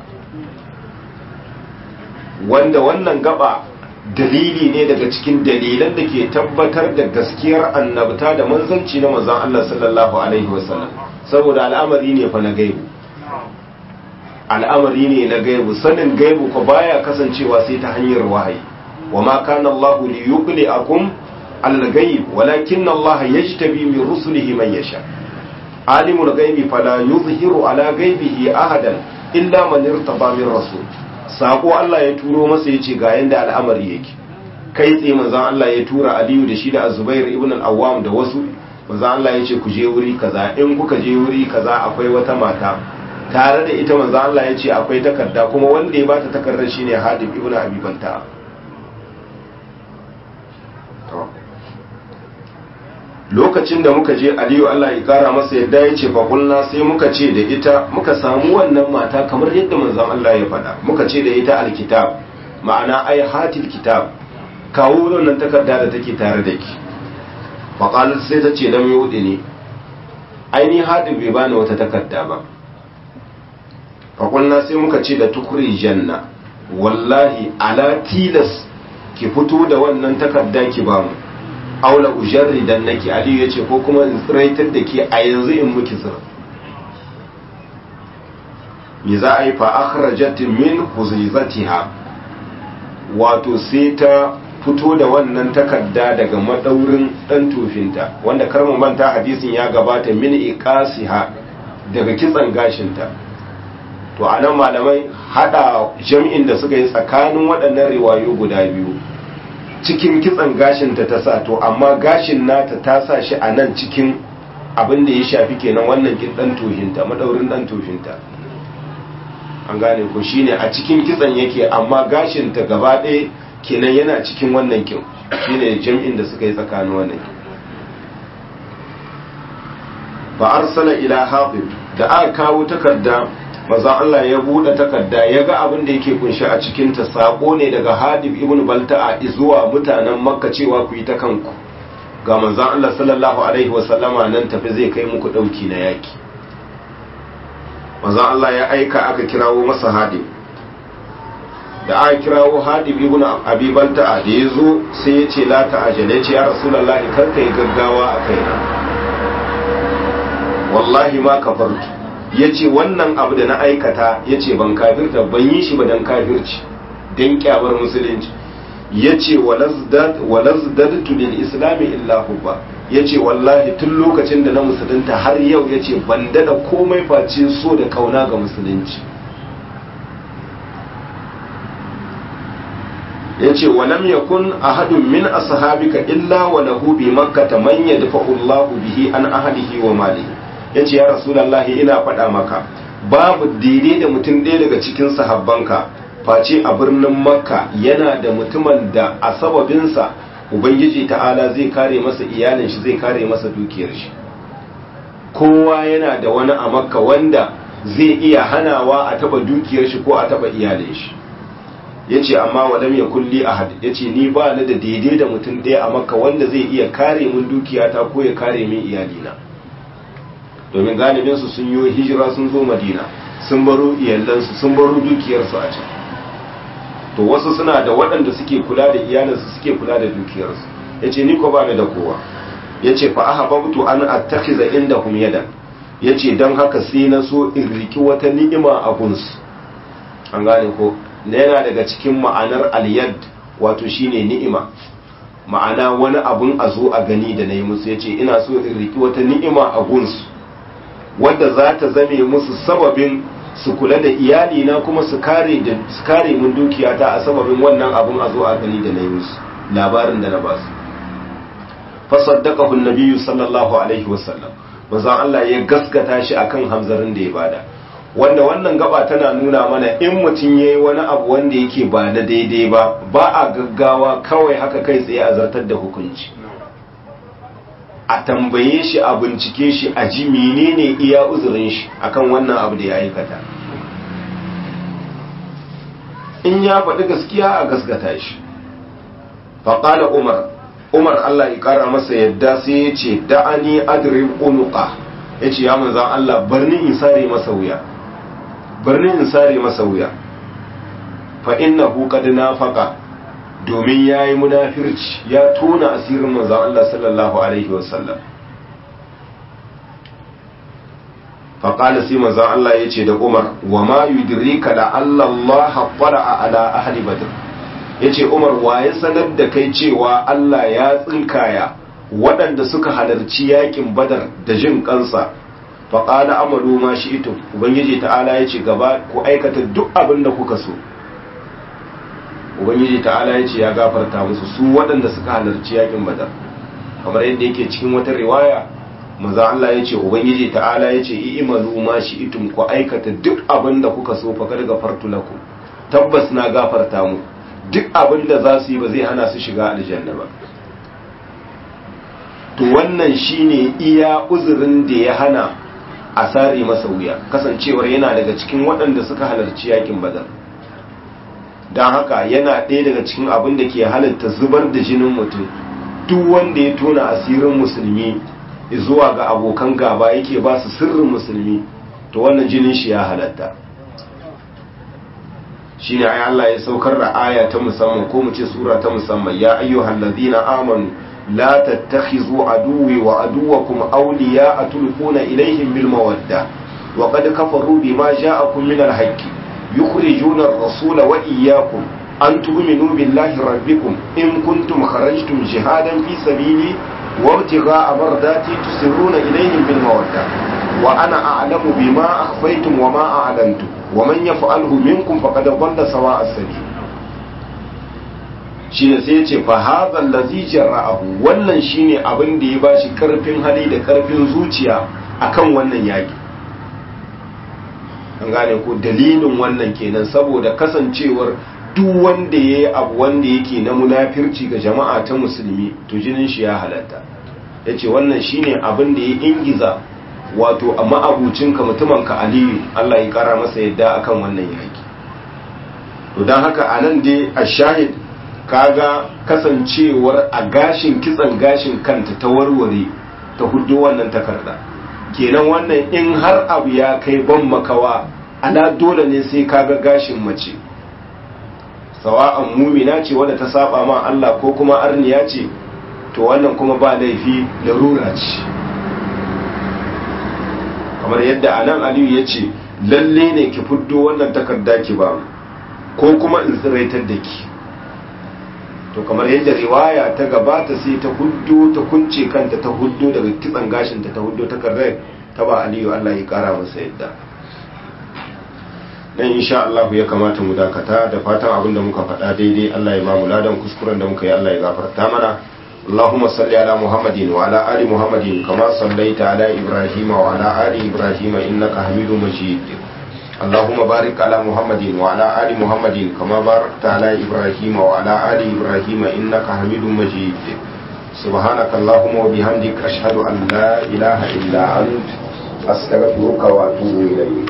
wanda wannan gaba dalili ne daga cikin dalilan da ke tabbatar da gaskiyar annabta da manzanci na manzon Allah sallallahu alaihi wasallam saboda al'amari ne fa na gaibu al'amari ne na gaibu sanin gaibu ko baya kasancewa sai ta hanyar wahayi wa ma kana Allah li yuqliakum al-ghaib walakin Allah yajtabi min rusulihi man yasha alimul ghaibi fala yuzhiru ala ghaibihi ahadan illa man irtaba min rasul sako Allah ya turo masa yace ga yanda al'amari yake kai tsaye manzon Allah ya tura Aliyu da shi da Zubair ibn al-Awwam da wasu manzon Allah yace ku je wuri kaza in kuka je wuri kaza akwai wata mata tare da ita manzon Allah yace akwai takarda kuma wanda ya bata takardar shine Hadib ibn Abi Balta lokacin da muka je aliyu Allah ya kara masa yadda ya ce faƙulna sai muka ce da ita muka samu wannan mata kamar yadda manzon Allah ya faɗa muka ce da ita alkitab ma'ana ai hatil kitab kawo wannan takarda da take tare da ki faƙalar sai ta ce lam yudi ne aini hadin bai bani wata takarda ba faƙulna sai muka ce da tukuri janna wallahi ala tilas ki fito da wannan takarda ki bamu aula ujarri dan nake aliyu yace ko kuma in tsiraitar da ke a yanzu in muki zira me za a yi fa akhrajat min huzizatiha wato sai ta fito da wannan takarda daga madaurin dan tufinta wanda karmu manta hadisin ya gabata min iqasiha daga kitsan gashinta to anan malamai hada jam'in da suka yi tsakanin waɗannan riwayo guda biyu cikin kitsan gashinta ta sa to amma gashin nata ta sa shi a nan cikin abin da ya shafi kenan wannan kin dan tohinta madaurin dan tohinta an gane ko shine a cikin kitsan yake amma gashinta gaba ɗaya kenan yana cikin wannan kin shine jam'in da suka yi tsakanin wannan kin fa arsala ila hatib da aka kawo takarda maza Allah ya buɗe takarda ya ga abin da yake kunshi a cikinta sako ne daga hadib ibn balta'a zuwa mutanen makka cewa ku yi ta kanku ga manzon Allah sallallahu alaihi wasallama nan tafi zai kai muku ɗauki na yaki manzon Allah ya aika aka kirawo masa hadib da aka kirawo hadib ibn abi balta'a da ya zo sai ya ce la ta'ajala ya ce ya rasulullahi kar ka yi gaggawa a kaina wallahi ma kafartu ya ce wannan abu da na aikata ya ce ban kafirta ban yi shi ba don kafirci don kyamar musulunci ya ce walazdadtu lil islami illa hubba ya ce wallahi tun lokacin da na musulunta har yau ya ce ban dada komai face so da kauna ga musulunci ya ce walam yakun ahadun min ashabika illa wa lahu bi makkata man yadfa'u Allahu bihi an ahadihi wa malihi ya ce ya rasulallahi ina faɗa maka babu daidai da mutum ɗaya daga cikin sahabbanka face a birnin makka yana da mutumin da a sababinsa ubangiji ta'ala zai kare masa iyalin shi zai kare masa dukiyar shi kowa yana da wani a makka wanda zai iya hanawa a taba dukiyar shi ko a taba iyalin shi yace amma walam yakul li ahad yace ni ba ni da daidai da mutum ɗaya a makka wanda zai iya kare min dukiyata ko ya kare min iyalina domin galibin su sun yi hijira sun zo madina sun baro iyalansu sun baro dukiyarsu a can to wasu suna da waɗanda suke kula da iyalinsu suke kula da dukiyarsu yace ni ko ba ni da kowa yace fa ahabbtu an attakhiza indahum yadan yace dan haka sai na so in riki wata ni'ima a gunsu an gane ko na yana daga cikin ma'anar aliyad wato shine ni'ima ma'ana wani abun a zo a gani da na yi musu ya ce ina so in riki wata ni'ima a gunsu wadda za ta zame musu sababin su kula da iyalina kuma su kare da su kare mun dukiyata a sababin wannan abun a zo a gani da na yi musu labarin da na ba su fasaddaqahu an-nabiyyu sallallahu alaihi wasallam manzon Allah ya gaskata shi akan hamzarin da ya bada wanda wannan gaba tana nuna mana in mutum ya yi wani abu wanda yake ba na daidai ba ba a gaggawa kawai haka kai tsaye a zartar da hukunci a tambaye shi a bincike shi a ji menene iya uzurin shi akan wannan abu da ya aikata in ya faɗi gaskiya a gaskata shi faƙala umar umar allah ya ƙara masa yadda sai ya ce da'ani adrib unuqa ya ce ya manzan allah barni in sare masa wuya birni in sare masa wuya fa innahu qad nafaqa domin yayi munafirci ya tona asirin manzon Allah sallallahu alaihi wasallam fa qala sai manzon Allah yace da Umar wa ma yudrika la Allah qara'a ala ahli badr yace Umar waye sanar da kai cewa Allah ya tsinkaya waɗanda suka halarci yakin badar da jin kansa faƙala amalu ma shi ito ubangiji ta'ala ya ce gaba ku aikata duk abin da kuka so ubangiji ta'ala ya ce ya gafarta musu su waɗanda suka halarci yakin badar kamar yadda yake cikin wata riwaya maza Allah ya ce ubangiji ta'ala ya ce i'malu ma shi itum ku aikata duk abin da kuka so fa kada gafartu lakum tabbas na gafarta mu duk abin da za su yi ba zai hana su shiga aljanna ba to wannan shine iya uzurin da ya hana a sare masa wuya kasancewar yana daga cikin waɗanda suka halarci yakin badar don haka yana ɗaya daga cikin abin da ke halatta zubar da jinin mutum duk wanda ya tona asirin musulmi zuwa ga abokan gaba yake ba su sirrin musulmi to wannan jinin shi ya halatta shi ne Allah ya saukar da aya ta musamman ko mu ce sura ta musamman ya ayyuhal ladina amanu لا تتخذوا عدوي وعدوكم أولياء تلقون إليهم بالمودة وقد كفروا بما جاءكم من الحق يخرجون الرسول وإياكم أن تؤمنوا بالله ربكم إن كنتم خرجتم جهادا في سبيلي وابتغاء مرضاتي تسرون إليهم بالمودة وأنا أعلم بما أخفيتم وما أعلنتم ومن يفعله منكم فقد ضل سواء السبيل shine sai ya ce fa hadhal ladhi jarra'ahu wannan shine abin da ya bashi karfin hali da karfin zuciya akan wannan yaki an gane ko dalilin wannan kenan saboda kasancewar duk wanda yayi abu wanda yake na munafirci ga jama'a ta musulmi to jinin shi ya halatta yace wannan shine abin da ya ingiza wato a ma'abucinka mutumanka aliyu Allah ya kara masa yadda akan wannan yaki to don haka anan dai a shahid kaga kasancewar a gashin kitsan gashin kanta ta warware ta hudu wannan takarda kenan wannan in har abu ya kai ban makawa ala dole ne sai kaga gashin mace sawa'an mumina ce wadda ta saba ma Allah ko kuma arniya ce to wannan kuma ba laifi larura ce kamar yadda anan aliyu ya ce lalle ne ki fuddo wannan takarda ki ba ko kuma in tsiraitar da ki to kamar yadda riwaya ta gabata sai ta huddo ta kunce kanta ta huddo daga kitsan gashinta ta huddo ta karrai ta ba aliyu Allah ya kara masa yadda dan insha Allah ya kamata mu dakata da fatan abinda muka faɗa daidai Allah ya ba mu ladan kuskuren da muka yi Allah ya gafarta mana اللهم صل على محمد وعلى آل محمد كما صليت على إبراهيم وعلى آل إبراهيم إنك حميد مجيد اللهم بارك على محمد وعلى آل محمد كما باركت على إبراهيم وعلى آل إبراهيم إنك حميد مجيد سبحانك اللهم وبحمدك أشهد أن لا إله إلا أنت أستغفرك وأتوب إليك